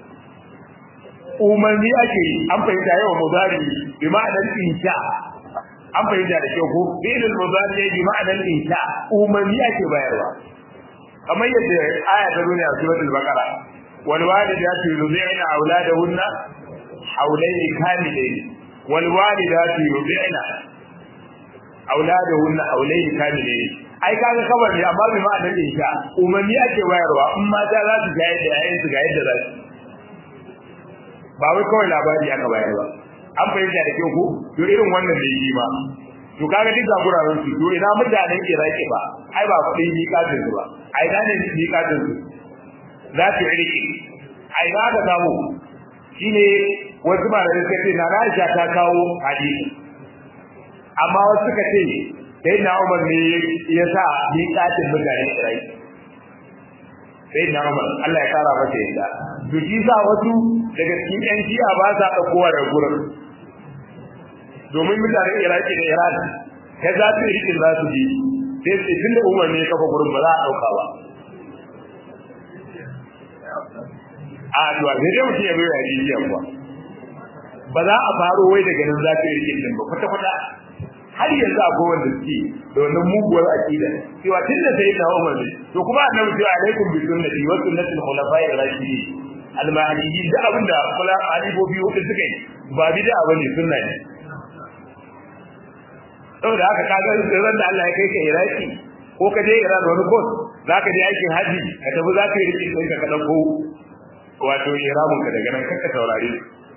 umarni ake an fahimta yawa mudari bi ma'anar insha an fahimta da kyau ko fi'ilul mudari bi ma'anar insha umarni ake bayarwa kamar yadda aya ta zo ne a suratul baqara wal walidatu yudhi'na auladahunna hawlayni kamilayn wal walidatu yudhi'na auladahunna hawlayni kamilayn ai kaga kawai ne amma bai ma'anar insha umarni ake bayarwa in mata za su ga yadda yayin su ga yadda za su ba wai kawai labari aka bayar ba an fahimta da kyau ko to irin wannan da yi ma to kaga duk guraren su to ina mutanen Iraki ba ai ba faɗin miƙatin su ba ai da ne miƙatin su za su rike ai da ka samu shine wasu ba da suka ce na Aisha ta kawo hadisi amma wasu suka ce sai na Umar ne ya sa miƙatin mutanen Iraki sai na Umar Allah ya kara masa yadda to shi sa wasu daga cikin ƴan shi'a ba sa ɗaukowa da gurin domin mutanen Iraki da Iran ta za su rikin za su ji sai sai tun da Umar ne kafa gurin ba za a ɗauka ba a duwa sai dai mutum ya bai yaji jiya kuwa ba za a faro wai daga nan za su yi rikin din ba kwata-kwata har yanzu akwai wanda suke da wannan muguwar aqida cewa tunda sai da Umar ne to kuma annabi cewa alaikum bi sunnati wa sunnati al-khulafa'i ar-rashidin al-mahdiyyin da abinda kula alibobi wanda suka yi ba bid'a bane sunna ne saboda haka kaga ran da Allah ya kai ka Iraki ko ka je Iran wani kos zaka je aikin haji ka tafi zaka yi rikin ɗinka ka dauko wato iramun ka daga nan kanka saurare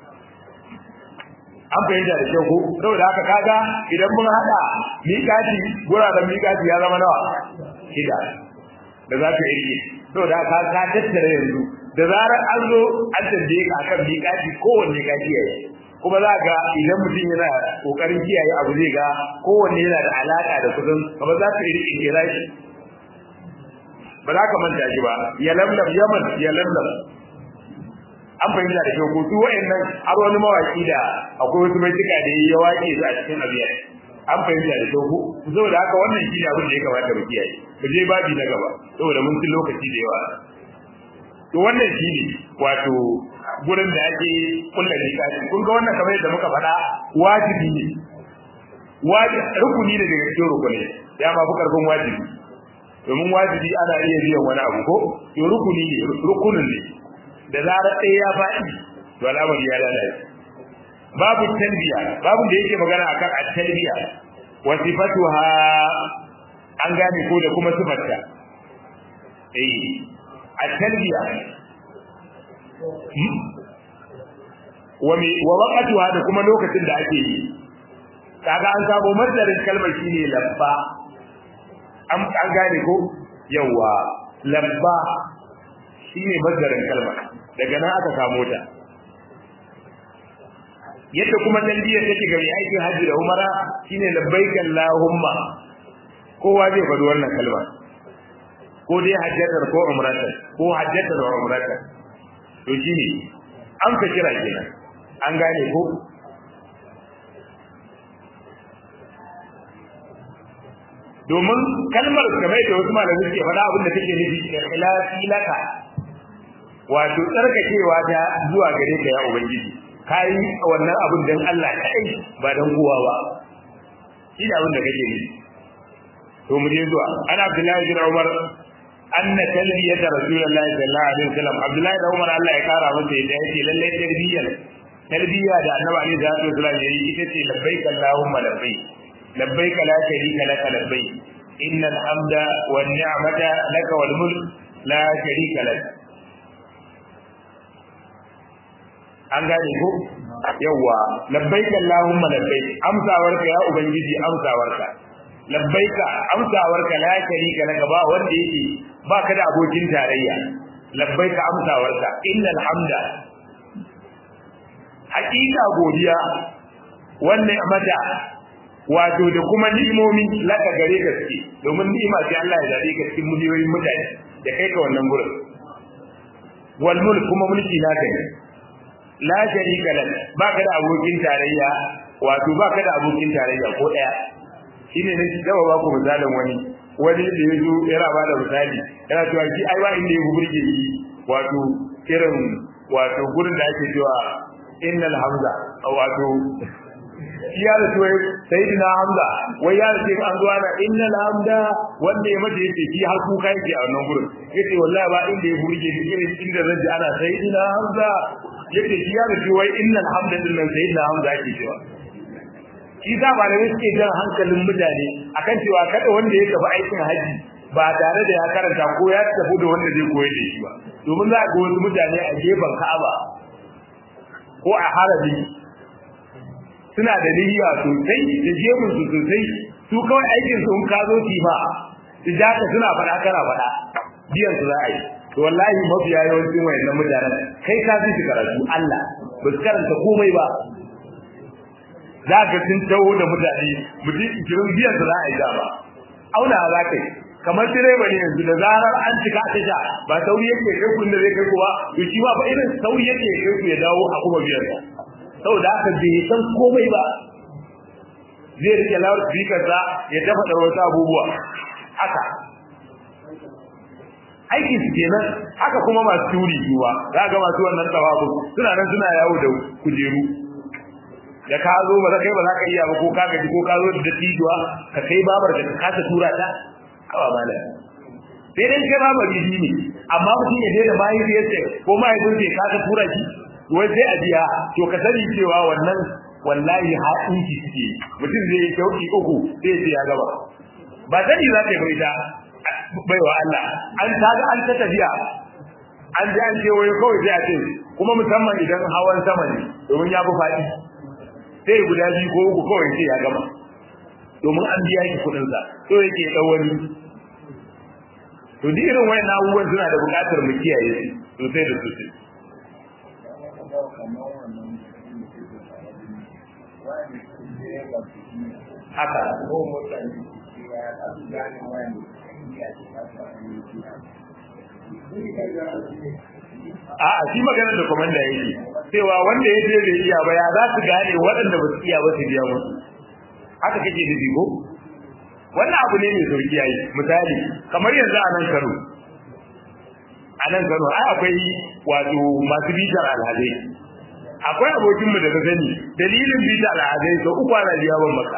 an fahimta da kyau ko saboda haka kaga idan mun hada miƙati guraren miƙati ya zama nawa shida da za ka yi saboda haka ka tattara yanzu da zarar an zo an tambaye ka akan miƙati kowanne ka kiyaye kuma za ga idan mutum yana kokarin kiyaye abu zai ga kowanne yana da alaka da kusan kamar za ka yi kira shi ba za ka manta shi ba ya lamlam yaman ya lamlam an fahimta da kyau ko su wa'annan har wani mawaki da akwai wasu mai tuka da ya waƙe su a cikin abiya an fahimta da kyau ko saboda haka wannan shi ne abin da ya kamata mu kiyaye mu je babi na gaba saboda mun ci lokaci da yawa to wannan shi ne wato gurin da ake kulla miƙati kun ga wannan kamar yadda muka faɗa wajibi ne wajibi rukuni ne daga cikin rukuni ya ma fi karfin wajibi domin wajibi ana iya biyan wani abu ko to rukuni ne rukunin ne da zarar ɗaya ya faɗi to al'amari ya lalace babu talbiya babu da yake magana akan at-talbiya wa sifatuha an gane ko da kuma sifarta eh at-talbiya wa mi wa waqtuha da kuma lokacin da ake yi kaga an sabo masdarin kalmar shine labba an an gane ko yawa labba shine masdarin kalmar daga nan aka samu ta yadda kuma talbiya take ga mai aikin haji da umara shine labbaik allahumma kowa zai faɗi wannan kalma ko dai hajjatar ko umratar ko hajjatar wa umratar to shine an ka kira kenan an gane ko domin kalmar kamar da wasu malamai suke faɗa abin da take nufi ikhlasi laka wato tsarkakewa ta zuwa gare ka ya ubangiji kai wannan abin dan Allah kai ba dan kowa ba shi da abin da kake nufi to mu je zuwa ana Abdullahi bin Umar anna talbiyata rasulullahi sallallahu alaihi wasallam Abdullahi da Umar Allah ya kara masa yadda yake lalle tarbiyyar tarbiyya da Annabi alaihi salatu wasallam yayi ita ce labbaik Allahumma labbaik labbaik la sharika laka labbaik innal hamda wan ni'mata laka wal mulk la sharika lak an gane ko yawa labbaik Allahumma labbaik amsawarka ya ubangiji amsawarka labbaika amsawarka la sharika laka ba wanda yake baka da abokin tarayya labbaika amsawarka innal hamda hakika godiya wannan mata wato da kuma ni'imomi laka gare ka suke domin ni'ima sai Allah ya zabe ka cikin miliyoyin mutane da kai ka wannan gurin wal mulk kuma mulki naka ne la sharika lak baka da abokin tarayya wato baka da abokin tarayya ko daya shine ne dawa ba ku misalin wani wani da yazo yana ba da misali yana cewa shi ai ba inda ya burge shi wato irin wato gurin da ake cewa innal hamza wato ya da tuwai sayyidina hamza wai ya ce an zuwa na innal hamda wanda ya mace yace shi har kuka yake a wannan gurin yace wallahi ba inda ya burge shi irin inda zan ji ana sayyidina hamza yace shi ya da tuwai innal hamda din nan sayyidina hamza yake cewa shi da ba da suke jan hankalin mutane akan cewa kada wanda ya tafi aikin haji ba tare da ya karanta ko ya tafi da wanda zai koyar da shi ba domin za ga wasu mutane a gefen Ka'aba ko a harabi suna da niyya sosai da jemun su sosai su kawai aikin su in ka zo ki ba su ja ka suna faɗa kana faɗa biyan su za a yi to wallahi mafiya yawancin wayannan mutanen kai ka fi su karatu Allah ba su karanta komai ba za ka sun tawo da mutane mutum ikirin biyan su za a yi dama auna za ka yi kamar direba ne yanzu da zarar an cika ta sha ba sauri yake kai ku inda zai kai ku ba to shi ma fa irin sauri yake kai ku ya dawo a kuma biyan sa saboda haka bai san komai ba zai rike lawar speaker sa ya dafa da wasu abubuwa haka aikin su kenan haka kuma masu turi zuwa za ga masu wannan tsawabu suna nan suna yawo da kujeru da ka zo ba za kai ba za ka iya ba ko ka gaji ko ka zo da dattijuwa ka kai babar da ka kasa tura ta awa mala sai dai kai babar bibi ne amma mutum ya daina mahaifiyarsa ko mahaifinsa ya kasa tura shi wai sai a biya to ka sani cewa wannan wallahi haɗin ki suke mutum zai yi kyauki uku sai ce ya gaba ba sani za ta yi bai ta baiwa Allah an ta ga an ta tafiya an ji an ce wai kawai sai a ce kuma musamman idan hawan sama ne domin ya fi faɗi sai guda biyu ko uku kawai sai ya gama domin an biya shi kuɗin sa to yake dan wani to duk irin wayan abubuwan suna da buƙatar mu kiyaye su sosai da sosai haka A'a shi maganar da komanda yake cewa wanda ya je bai iya ba ya za su gane waɗanda ba su iya ba su biya musu haka kake nufi ko wannan abu ne mai sauki yayi misali kamar yanzu a nan Kano a nan Kano ai akwai wato masu bitar alhazai akwai abokin mu da na sani dalilin bitar alhazai sau uku ana biya ban maka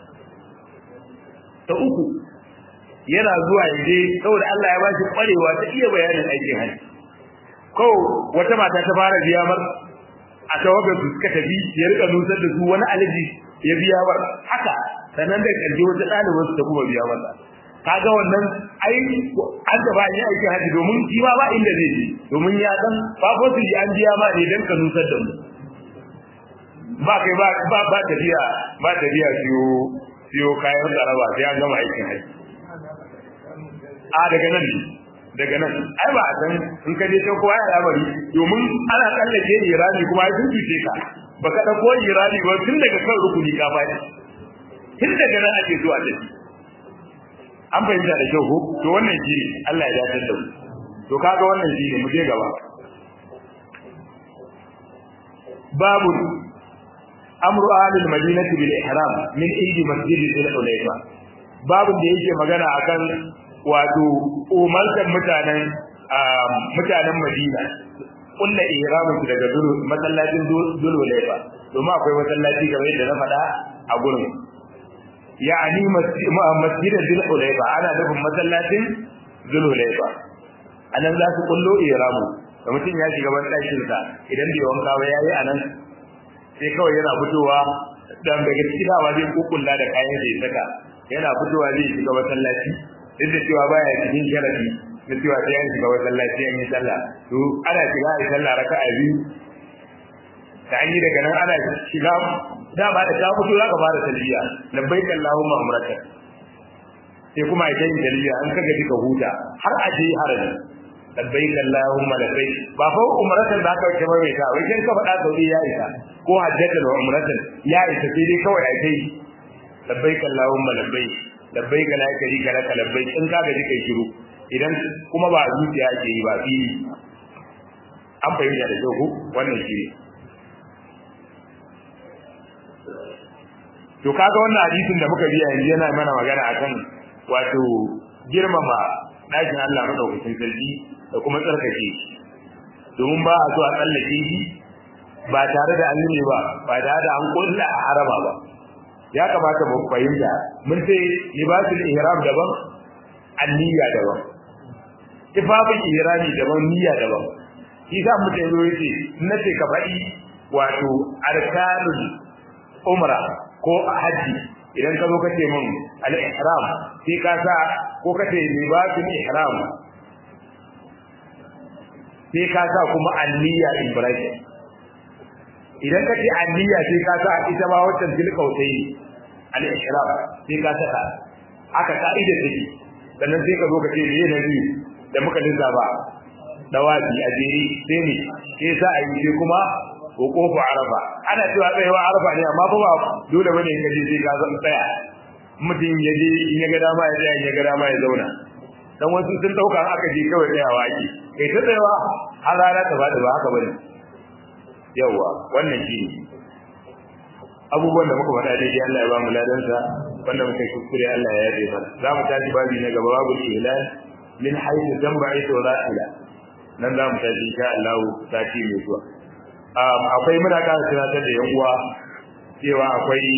ta uku yana zuwa yaje saboda Allah ya ba shi kwarewa ta iya bayanin aikin hajji ko wata mata ta fara biya mar a tawagar su suka tafi ya rika nusar da su wani alaji ya biya mar haka sannan da karshe wata ɗaliban su ta kuma biya masa kaga wannan ai an da ba yi aikin hajji domin shi ma ba inda zai je domin ya dan ba ko su an biya ma ne dan ka nusar da mu ba kai ba ba ba tafiya ba tafiya siyo siyo kayan tsaraba sai an gama aikin hajji a daga nan ne daga nan ai ba a san in ka je can kowa ya labari domin ana tsallake irani kuma ai sun cuce ka baka dauko irani ba tun daga kan rukuni ka faɗi tun daga nan ake zuwa da shi an fahimta da kyau ko to wannan shi ne Allah ya dace da mu to kaga wannan shi ne mu je gaba babu amru ahlil madinati bil ihram min eid masjid al hulayfa babu da yake magana akan wato umarkan mutanen mutanen Madina kulla ihramin su daga zulu masallacin zulu laifa domin akwai masallaci kamar yadda na faɗa a gurin ya'ani masjid zul hulaifa ana nufin masallacin zul hulaifa anan za su kullo ihramu da mutum ya shiga ban ɗakin sa idan bai wanka ba yayi anan sai kawai yana fitowa dan daga cikin dawa zai kukulla da kayan da ya saka yana fitowa zai shiga masallaci duk da cewa baya cikin sharafi na cewa sai an shiga masallaci an yi sallah to ana shiga a yi sallah raka'a biyu da an yi daga nan ana shiga dama da ta fito za ka fara talbiya labbaik allahumma umraka sai kuma ai tayin talbiya an kaga duka huta har a je haraji labbaik allahumma labbaik ba fa umratan da aka ce mai ta wai kin ka faɗa saudi ya isa ko hajjatan wa umratan ya isa sai dai kawai ai tayi labbaik allahumma labbaik labbaik la sharika laka labbaik in ka ga kai shiru idan kuma ba zuciya ake yi ba fili an fahimta da kyau ko wannan shi ne to kaga wannan hadisin da muka biya yanzu yana mana magana akan wato girmama ɗakin Allah madaukakin sarki da kuma tsarkake shi domin ba a so a tsallake shi ba tare da an yi ba ba tare da an kulla a haraba ba ya kamata mu fahimta mun ce libasul ihram daban anniya daban tifafin ihrami daban niyya daban shi sa mutum zo yace nace ka faɗi wato arkanul umra ko haji idan ka zo ka ce min al-ihram sai ka sa ko ka ce libasul ihram sai ka sa kuma anniya ibrahim idan ka ce anniya sai ka sa ita ma wancan tilkautai al-ihram sai ka saka aka ka'ida take sannan sai ka zo ka ce me ne biyu da muka lissafa dawafi a jeri sai ne ke sa a yi sai kuma ko kofa arafa ana cewa tsayawa arafa ne amma ba ba dole bane ka je sai ka zan tsaya mutum ya je in ya ga dama ya tsaya in ya ga dama ya zauna dan wasu sun dauka aka je kawai tsayawa ake kai ta tsayawa har rana ta faɗi ba haka bane yawa wannan shi ne abubuwan da muka faɗa daidai Allah ya ba mu ladansa wanda muka yi kuskure Allah ya yabe mana za mu tashi babi na gaba babu ihlal min haythu jamba'i ila nan za mu tashi insha Allah sati mai zuwa akwai muna ƙara tunatar da yan uwa cewa akwai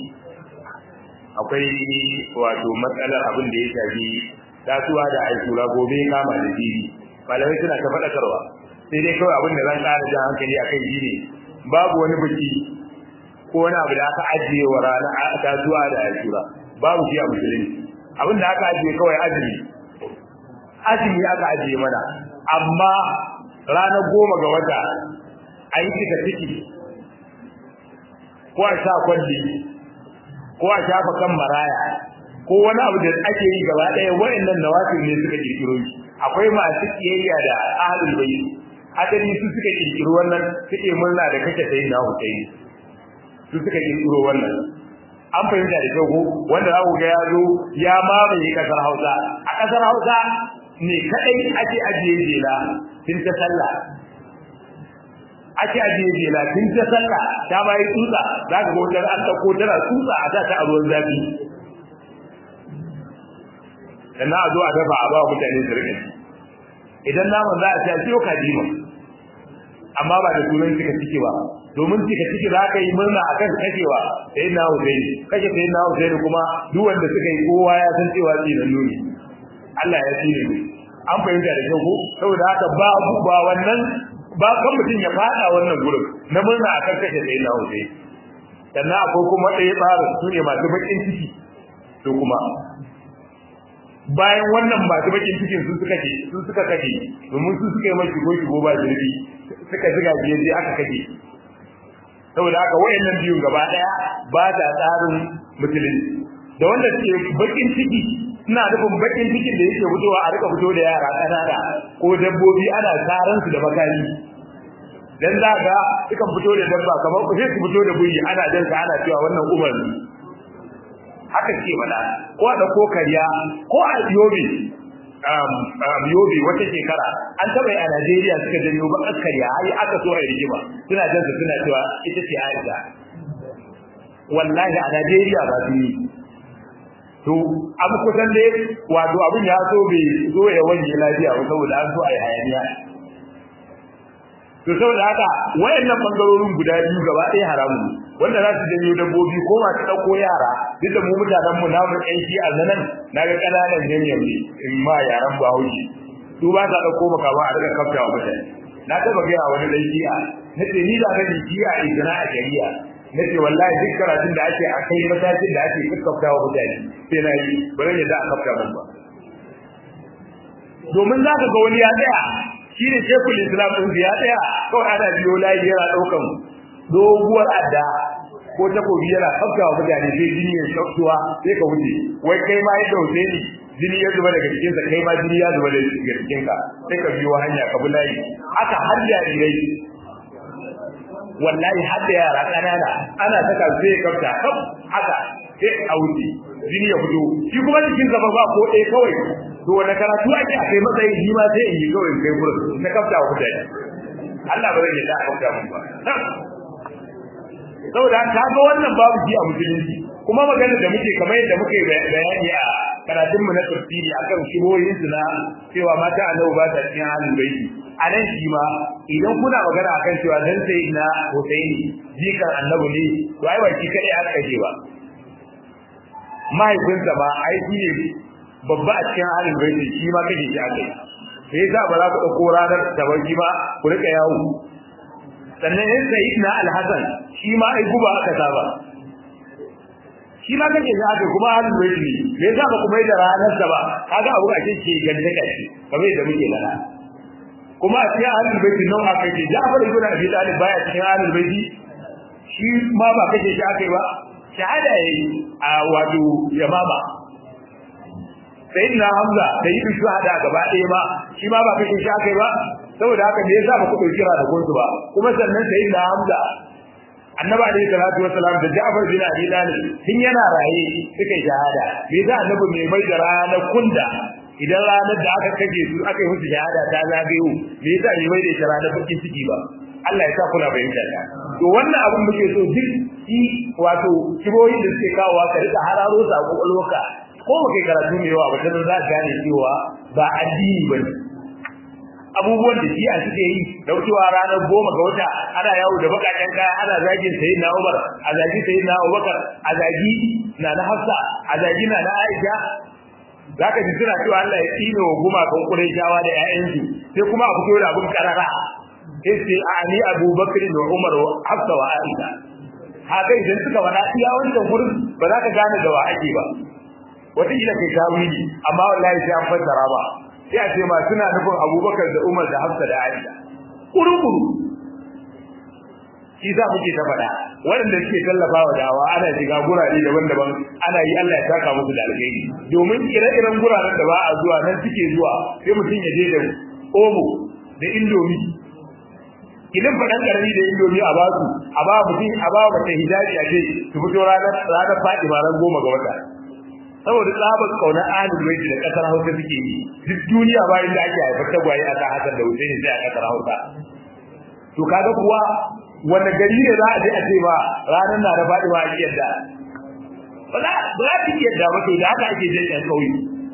akwai wato matsalar abin da ya shafi tasuwa da aikura gobe kama da jibi malamai suna ta faɗakarwa sai dai kawai abin da zan ƙara jan hankali a kai shine babu wani biki ko wani abu da aka ajiye wa rana tasuwa da aikura babu shi a musulunci abin da aka ajiye kawai azumi azumi aka ajiye mana amma ranar goma ga wata a yi cika ciki ko a sha kwalli ko a shafa kan maraya ko wani abu da ake yi gaba ɗaya wa'annan nawafil ne suka kirkiro shi akwai masu kiyayya da ahlul bayt adali su suka kirkiro wannan suke murna da kake sai na Husaini su suka kirkiro wannan an fahimta da kyau ko wanda za ku ga ya zo ya mamaye kasar Hausa a kasar Hausa ne kadai ake ajiye jela tun ta sallah ake ajiye jela tun ta sallah ta bayi tsutsa za ka ga wajen an ɗauko tana tsutsa a ta a ruwan zafi sannan a zo a dafa a ba mutane su rika idan naman za a ci a siyo kaji ma amma ba da sunan cika ciki ba domin cika ciki za ka yi murna a kan kashewa sai na Husaini kashe sai na Husaini kuma duk wanda suka yi kowa ya san cewa tsinan nuni Allah ya tsine mu an fahimta da kyau ko saboda haka ba ba wannan ba kan mutum ya fada wannan gurin na murna akan kashe sai na Husaini sannan akwai kuma ɗaya tsarin su ne masu bakin ciki to kuma bayan wannan masu bakin cikin su suka ce su suka kace domin su suka yi mai shigo shigo ba zurfi suka ziga biye sai aka kace saboda haka wayannan biyun gaba daya ba ta tsarin musulunci da wanda suke bakin ciki suna nufin bakin cikin da yake fitowa a rika fito da yara kanana ko dabbobi ana tsaran su da makami dan za ga sukan fito da dabba kamar ku sai su fito da buyi ana jan ana cewa wannan umar haka ce mana ko a dauko kariya ko a yobe um, um, yobe wata shekara an taba a Najeriya suka janyo ba kariya ai aka so a rigima suna jin su suna cewa ita ce Aisha wallahi a Najeriya ba su yi to abu kusan dai wato abin ya so bai zo ya wanje lafiya ba saboda an so a yi hayaniya to saboda haka wayannan bangarorin guda biyu gaba ɗaya haramu wanda za su janyo dabbobi ko masu ɗauko yara duk da mu mutanen mu namu ƴan shi a zanan na ga ƙananan ganyen ne in ma yaran bahaushe su ba sa ɗauko makama a daga kafta wa mutane na taɓa gaya wani ɗan shi'a na ce ni da kan shi'a a izina a shari'a na ce wallahi duk karatun da ake a kai matakin da ake kakkafta wa mutane sai na yi ba zan yadda a kafta mun ba domin za ka ga wani ya tsaya shi ne shekul islam ɗin ya tsaya kawai ana biyo layi yana ɗaukan doguwar adda ko takobi yana kafta wa mutane sai jini ya shaftuwa sai ka wuce wai kai ma yadda wuce ni jini ya zuba daga cikinsa kai ma jini ya zuba daga cikinka sai ka biyo hanya ka bi layi haka har jarirai wallahi har da yara kanana ana saka zai kafta kaf haka sai a wuce jini ya fito shi kuma cikin gaba ba ko ɗaya kawai to wanda karatu ake a kai matsayin shi ma sai in yi kawai kai gurin na kafta wa mutane Allah ba zai yadda a kafta mun ba saboda ka ga wannan babu shi a musulunci kuma magana da muke kamar yadda muke bayani a karatun mu na tafsiri akan shibohin su na cewa mata annabi ba ta cikin halin baiti a nan shi ma idan kuna magana akan cewa dan sai na Husaini jikan annabi ne to ai ba shi kadai aka kaje ba mahaifinsa ba ai shi ne babba a cikin halin baiti shi ma kaje shi akai sai yasa ba za ku dauko ranar tabarki ba ku rika yawo sannan in sayyidina al-hasan shi ma ai guba aka saba shi ma kake da aka kuma halin bai ne me yasa ba kuma da ranar sa ba kaga abu ake ce ganda kashi kamar yadda muke lana kuma a cikin halin bai nan aka ce Ja'far ibn Abi Talib baya cikin halin bai shi ma ba kake shi aka yi ba shahada yayi a wato yamama sayyidina Hamza da yi shuhada gaba ɗaya ma shi ma ba kake shi aka yi ba saboda haka me yasa ba ku dauki ra da gunsu ba kuma sannan sayyidina Hamza annabi alayhi salatu wasalam da Ja'far bin Abi Talib tun yana raye suka yi shahada me yasa annabi mai mai da ranar kunda idan ranar da aka kaje su aka yi musu shahada ta zagayo me yasa bai mai da ranar bakin ciki ba Allah ya sa kula bayyana ta to wannan abin muke so duk shi wato kiboyi da suke kawowa ka rika hararo sa kokolwarka ko ba kai karatu mai yawa ba ta za ka gane cewa ba addini bane abubuwan da shi a suke yi daukewa ranar goma ga wata ana yawo da bakaken kaya ana zagin sayi na Umar a zagi sayi na Abubakar a zagi na na Hafsa a zagi na na Aisha zaka ji suna cewa Allah ya tsine wa gumakan Qurayshawa da ƴaƴansu sai kuma a fito da abun karara sai sai Ali Abubakar da Umar wa Hafsa wa Aisha haka idan suka faɗa iya wancan gurin ba za ka gane da wa ake ba wata kila kai tawili amma wallahi sai an fassara ba sai a ce ma suna nufin abubakar da umar da hafsa da aisha kuru-kuru shi za muke ta faɗa waɗanda suke tallafa wa dawa ana shiga gurare daban-daban ana yi Allah ya saka musu da alheri domin ire-iren guraren da ba a zuwa nan suke zuwa sai mutum ya je da omo da indomi idan faɗan ƙarami da indomi a basu a ba mutum a ba mace hijabi a ce su fito ranar ranar faɗi ran goma ga wata saboda tsabar kaunar ahlul baiti da kasar Hausa suke yi duk duniya ba inda ake haifar tagwaye a kan Hassan da Hussein sai a kasar Hausa to kaga kuwa wanda gari ne za a je a ce ba ranar na da faɗi ba a yadda ba za ba za ki yadda ba to da haka ake jin ɗan ƙauye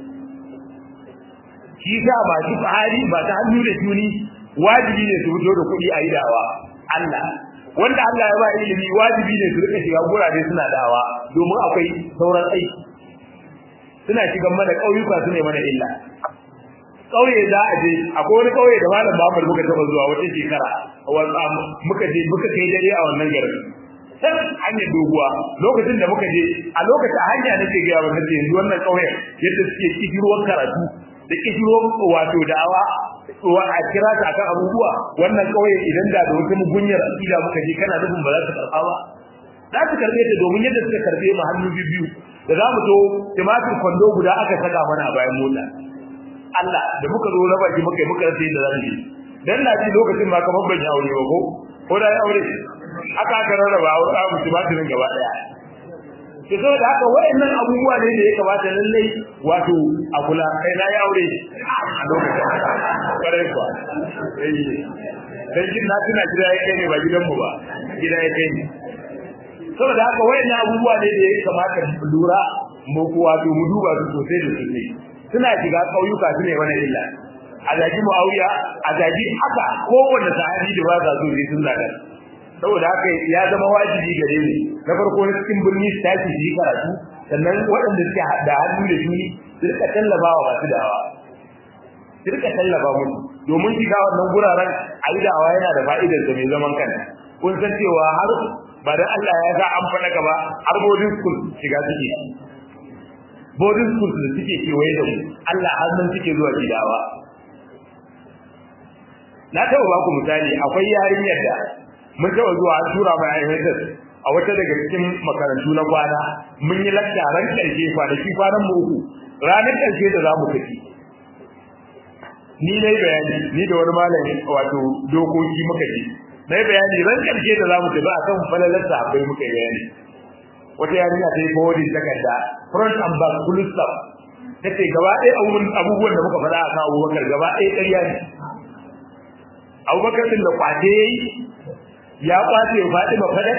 shi sa ba duk hali ba ta hannu da juni wajibi ne su fito da kuɗi a yi dawa Allah wanda Allah ya ba ilimi wajibi ne su rika shiga gurare suna dawa domin akwai sauran aiki suna shigan mana ƙauyuka su ne mana illa ƙauye za a je akwai wani ƙauye da malam Muhammad muka taɓa zuwa wata shekara muka je muka kai dare a wannan garin sai hanyar doguwa lokacin da muka je a lokacin hanya nake ga yawa nace yanzu wannan ƙauyen yadda suke kishirwar karatu da kishirwar wato da'awa wa a kira ta akan abubuwa wannan ƙauye idan da da wata mugunyar akida muka je kana nufin ba za ta karɓa ba za su karɓe ta domin yadda suka karɓe mu hannu biyu da za mu zo tumatir kwando guda aka saka mana a bayan mota Allah da muka zo na baki muka yi muka rasa yadda za mu yi dan na ji lokacin ma kamar ban yi aure ba ko ko da ya aure aka aka rarraba aure a mu tumatirin gaba daya ke saboda haka wayannan abubuwa ne da ya kamata lallai wato a kula kai na yi aure a lokacin kwarai kuwa dan jin na tuna gida ya kai ne ba gidanmu ba gida ya kai ne saboda haka wayannan abubuwa ne da ya kamata mu lura mu wato mu duba su sosai da sosai suna shiga kauyuka su ne wani illa a zagi muawiya a zagi haka kowanne sahabi da ba za su yi sun zaga saboda haka ya zama wajibi gare ni na farko na cikin birni su tashi su yi karatu sannan waɗanda suke da hannu da juni su rika tallafa wa masu dawa su rika tallafa musu domin shiga wannan guraren a yi da'awa yana da fa'idar da mai zaman kanta kun san cewa har ba da Allah ya sa an faɗa gaba har boarding school shiga suke boarding school da suke kewaye da mu Allah har nan suke zuwa gidawa na taɓa ba ku misali akwai yarinyar da mun taɓa zuwa an tura mai aihaitar a wata daga cikin makarantu na kwana mun yi lakta ran ƙarshe kwanaki kwanan mu uku ranar ƙarshe da za mu tafi ni na yi bayani ni da wani malami wato dokoki muka ji na yi bayani ran ƙarshe da za mu tafi a kan falalar sahabbai muka yi bayani wata yarinya ta yi forwarding takarda front and back full stop ta ce gaba ɗaya abubuwan da muka faɗa a kan abubakar gaba ɗaya ƙarya ne abubakar ɗin da kwace ya yi ya kwace ya faɗi ba faɗar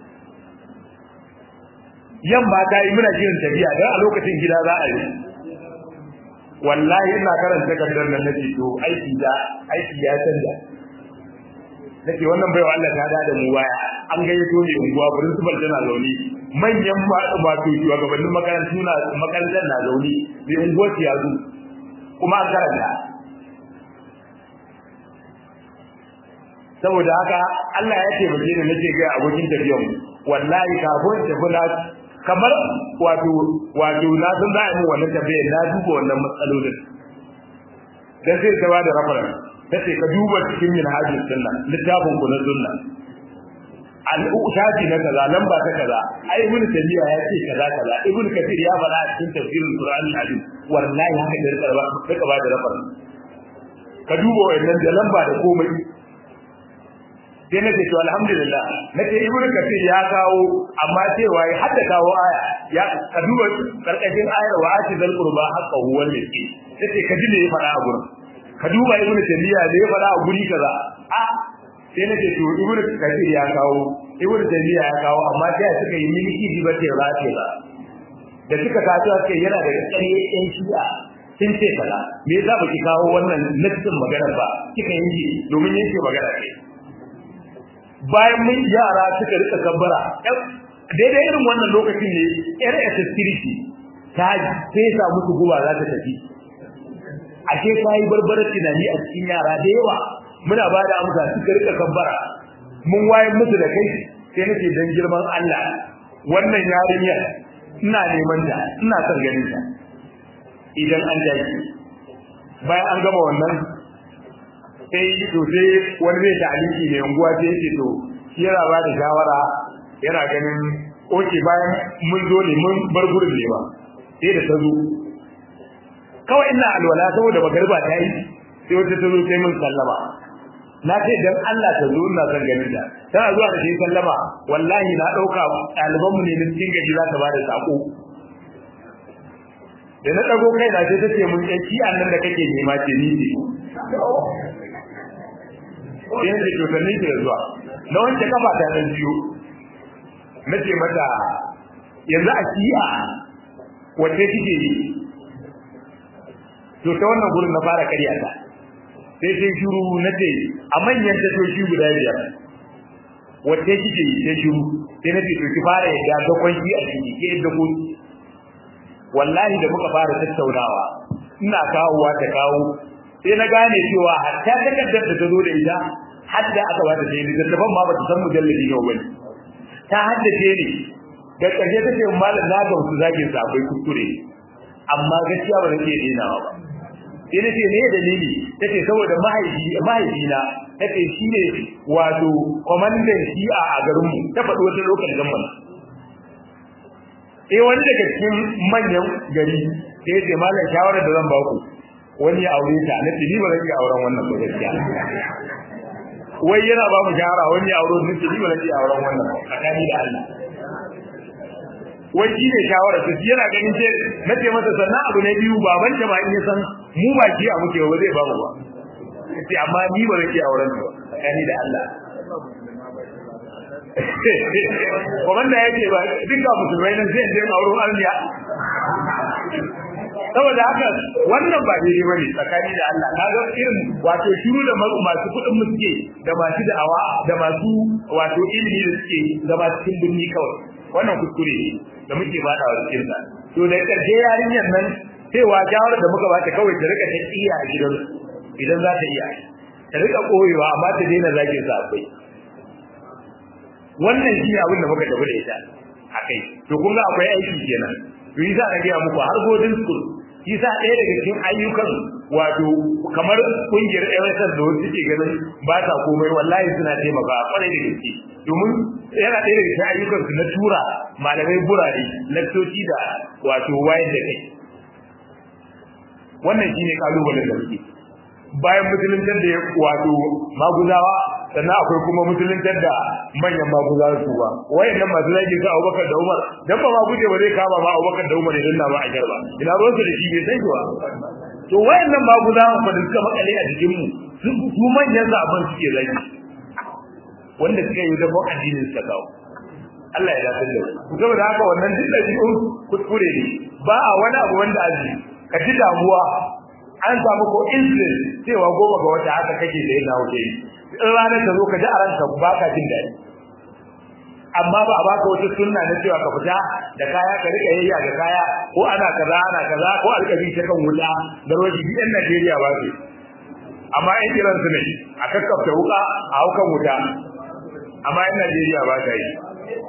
yamma ta yi muna jiran tafiya don a lokacin gida za a yi wallahi ina karanta takardar nan nake to aiki da aiki ya canza nake wannan baiwa Allah ta da mu baya an gayyato ne unguwa principal tana zaune manyan wato shugabannin makarantu na makarantar na zaune mai unguwar ya zo kuma an karanta saboda haka Allah ya ce bace ne nake ga abokin tafiyan mu wallahi kafin tafi na kamar wato wato na san za a yi wannan tafiya na duba wannan matsalolin dan sai ta bada reference tace ka duba cikin minhajus sunna littafin ku na sunna al-ushaji na kaza nan ba ta kaza ai ibn tabiya ya ce kaza kaza ibn kathir ya fara a cikin tafsirin qur'ani al-azim wallahi haka da rika ba rika ba da reference ka duba wannan da lamba da komai sai nake to alhamdulillah nake ibn kathir ya kawo amma cewa ya hadda kawo aya ya ka duba karkashin ayar wa atizal qurba haqqahu wal miskin sai ka ji me ya fara a gurin ka duba ibnu tabiya da ya fara a guri kaza a sai nake to ibnu kathir ya kawo ibnu tabiya ya kawo amma sai suka yi miliki ba ce ba ce ba da suka kawo suka yana da ƙarye ɗan shi'a sun ce kaza me yasa baki kawo wannan nassin maganar ba kika yi domin yake magana ce bayan mun yara suka rika kabbara daidai irin wannan lokacin ne yar security ta fesa musu guba za ta tafi ashe ta yi barbarar tunani a cikin yara da yawa muna ba da amsa suka rika kabbara mun wayan musu da kai sai nake dan girman Allah wannan yarinyar ina neman ta ina son ganin ta idan an dace bayan an gama wannan sai to sai wani zai ta aliki ne unguwa sai yake to yana ba da shawara yana ganin oke bayan mun zo ne mun bar gurin ne ba sai da ta zo kawai ina alwala saboda magarba ta yi sai wata ta zo sai mun sallama na ce dan Allah ta zo ina son ganin ta tana zuwa da shi sallama wallahi na dauka ɗaliban mu ne na cikin gaji za ta bada sako da na dago kai na sai ta ce mun ɗan ki annan da kake nema ce ni ce sai ne to sannin ki da zuwa na wanke kafa ta dan biyo nace mata yanzu a shi'a wace kike yi to ta wannan gurin na fara karya ta sai sai shiru na ce a manyan tashoshi guda biyar wace kike yi sai shiru sai na ce to ki fara yadda ga kwanki a ciki ke yadda ko wallahi da muka fara tattaunawa ina kawowa ta kawo sai na gane cewa hatta takardar da ta zo da ita hadda aka bata sai da daban ma bata san mujalladi ne wani ta haddace ne da ƙarshe ta ce malam na ga wasu zagin sa akwai kuskure amma gaskiya ba zan iya denawa ba sai nace ne dalili tace saboda mahaifi mahaifina tace shine wato komandan shi'a a garin mu ta faɗi wata lokacin gamban eh wani daga cikin manyan gari sai ce malam shawara da zan ba ku wani ya aure ta nace ni ba zan iya auren wannan ba gaskiya wai yana ba mu shawara wani ya aure nace ni ba zan iya auren wannan tsakani da Allah wai shi ne shawara su yana ganin ce na ce masa sannan abu na biyu baban ta ba in ya san mu ba shi a muke ba zai ba mu ba sai amma ni ba zai auren ba tsakani da Allah komanda yake ba duka musulmai nan zai je auren almiya saboda haka wannan ba daidai ba ne tsakani da Allah kaga irin wato shiru da masu kuɗin mu suke da masu da'awa da masu wato ilimi da suke da masu cikin birni kawai wannan kuskure ne da muke bada wa cikin sa to da karshe yarinyar nan cewa jawarar da muka bata kawai ta rika ta iya a gidan idan za ta iya ta rika koyewa amma ta daina zagin sa akwai wannan shi ne abin da muka tafi da ita akai to kun ga akwai aiki kenan to yi za a gaya muku har godin school shi sa ɗaya daga cikin ayyukan wato kamar kungiyar MSN da wasu suke ganin ba ta komai wallahi suna taimaka kwarai da gaske domin yana ɗaya daga cikin ayyukan su na tura malamai burare lakcoci da wato wayar da kai wannan shine kalubalen da muke bayan musuluntar da wato maguzawa sannan akwai kuma musuluntar da manyan maguzawa su ba wayannan masu zaki ga Abubakar da Umar dan ba maguje ba zai kama ba Abubakar da Umar idan na ba a jarba ina ruwan su da shi bai san shi ba to wayannan maguzawa fa da suka makale a jikin mu su su manyan zaban suke zaki wanda suka yi da addinin suka kawo Allah ya dace da ku saboda haka wannan duk da jikin kuskure ne ba a wani abu wanda aji ka ji damuwa an samu ko insulin cewa goma ga wata haka kake da yana wuce in ranar ta zo ka ji a ranka ba ka jin daɗi amma ba a baka wata sunna na cewa ka fita da kaya ka rika yayya da kaya ko ana kaza ana kaza ko alƙabi ta kan wuta da roji bi ɗan Najeriya ba ce amma in kiran su ne a kakkafta wuka a haukan wuta amma yan Najeriya ba ta yi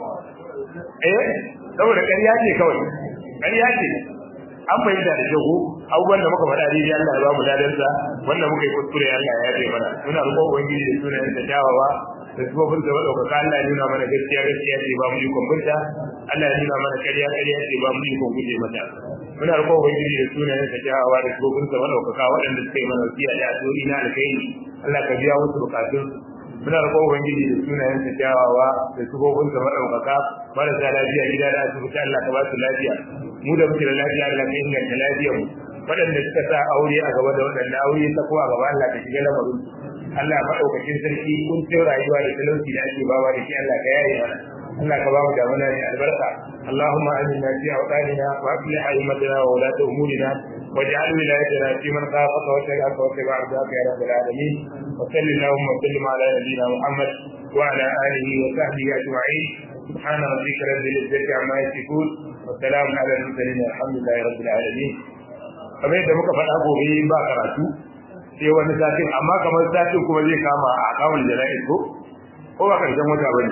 eh saboda ƙarya ce kawai ƙarya ce an fahimta da jago abubuwan da muka faɗa daidai Allah ya ba mu dadansa wanda muka yi kuskure Allah ya yafe mana muna roƙon ubangiji da sunayen da kyawawa da sufofin da madaukaka Allah ya nuna mana gaskiya gaskiya ce ba mu yi kwambunta Allah ya nuna mana ƙarya ƙarya ce ba mu yi kwambunta mata muna roƙon ubangiji da sunayen da kyawawa da sufofin da madaukaka waɗanda suka yi mana wasiya da addu'o'i na alkhairi Allah ka biya musu bukatun muna roƙon ubangiji da sunayen da kyawawa da sufofin da madaukaka marasa lafiya gida da asibiti Allah ka ba su lafiya mu da muke da lafiya Allah ka inganta lafiyar mu waɗanda suka sa aure a gaba da waɗanda aure ta ko a gaba Allah ka shiga lamarin Allah madaukakin sarki kun ce rayuwa da talauci da ake bawa da shi Allah ka yaye mana Allah ka ba mu damuna ne albarka Allahumma aminna fi awtanina wa aslih a'immatana wa ulata umurina waj'al wilayatana fi man khafaka wa tabi'aka wa tabi'a ardaka ya rabbal alamin wa sallallahu wa sallim ala nabiyyina Muhammad wa ala alihi wa sahbihi ajma'in سبحان ربك رب العزة عما يصفون والسلام على المرسلين الحمد لله رب العالمين kamar yadda muka faɗa gobe ba karatu sai wani satin amma kamar satin kuma zai kama a kawun jana'iz ko ko ba karshen wata bane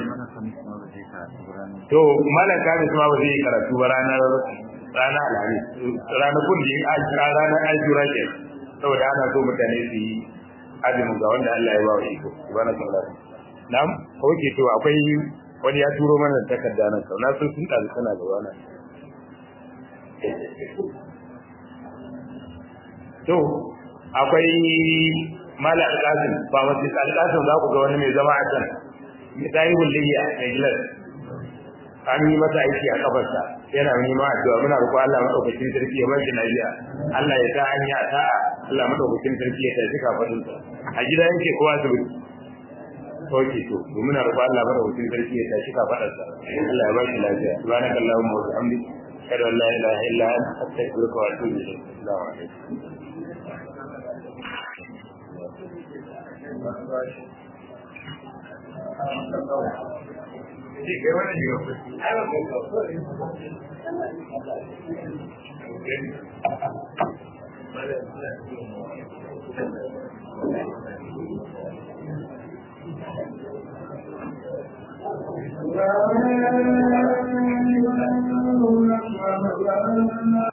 to malam kamis ma ba zai yi karatu ba ranar ranar alhamis ranakun da ya kira ranar ajura ke saboda ana so mutane su yi azumin ga wanda Allah ya ba wa iko subhanallahi na'am ko ke to akwai wani ya turo mana takarda nan sau na sun sun ɗazu tana gaba na to akwai mala alƙasim ba masu alƙasim za ku ga wani mai zama a can mai tsayi hulliya mai gilas an yi masa aiki a kafarsa yana nema addu'a muna roƙo Allah madaukakin sarki ya bashi lafiya Allah ya sa an yi asa'a Allah madaukakin sarki ya tafi kafadunsa a gida yake kowa asibiti sauke to muna roƙo Allah madaukakin sarki ya tashi kafadarsa Allah ya ba shi lafiya subhanaka allahumma wa bihamdika ashhadu an la ilaha illa anta astaghfiruka wa atubu ilayk assalamu alaikum Thank you.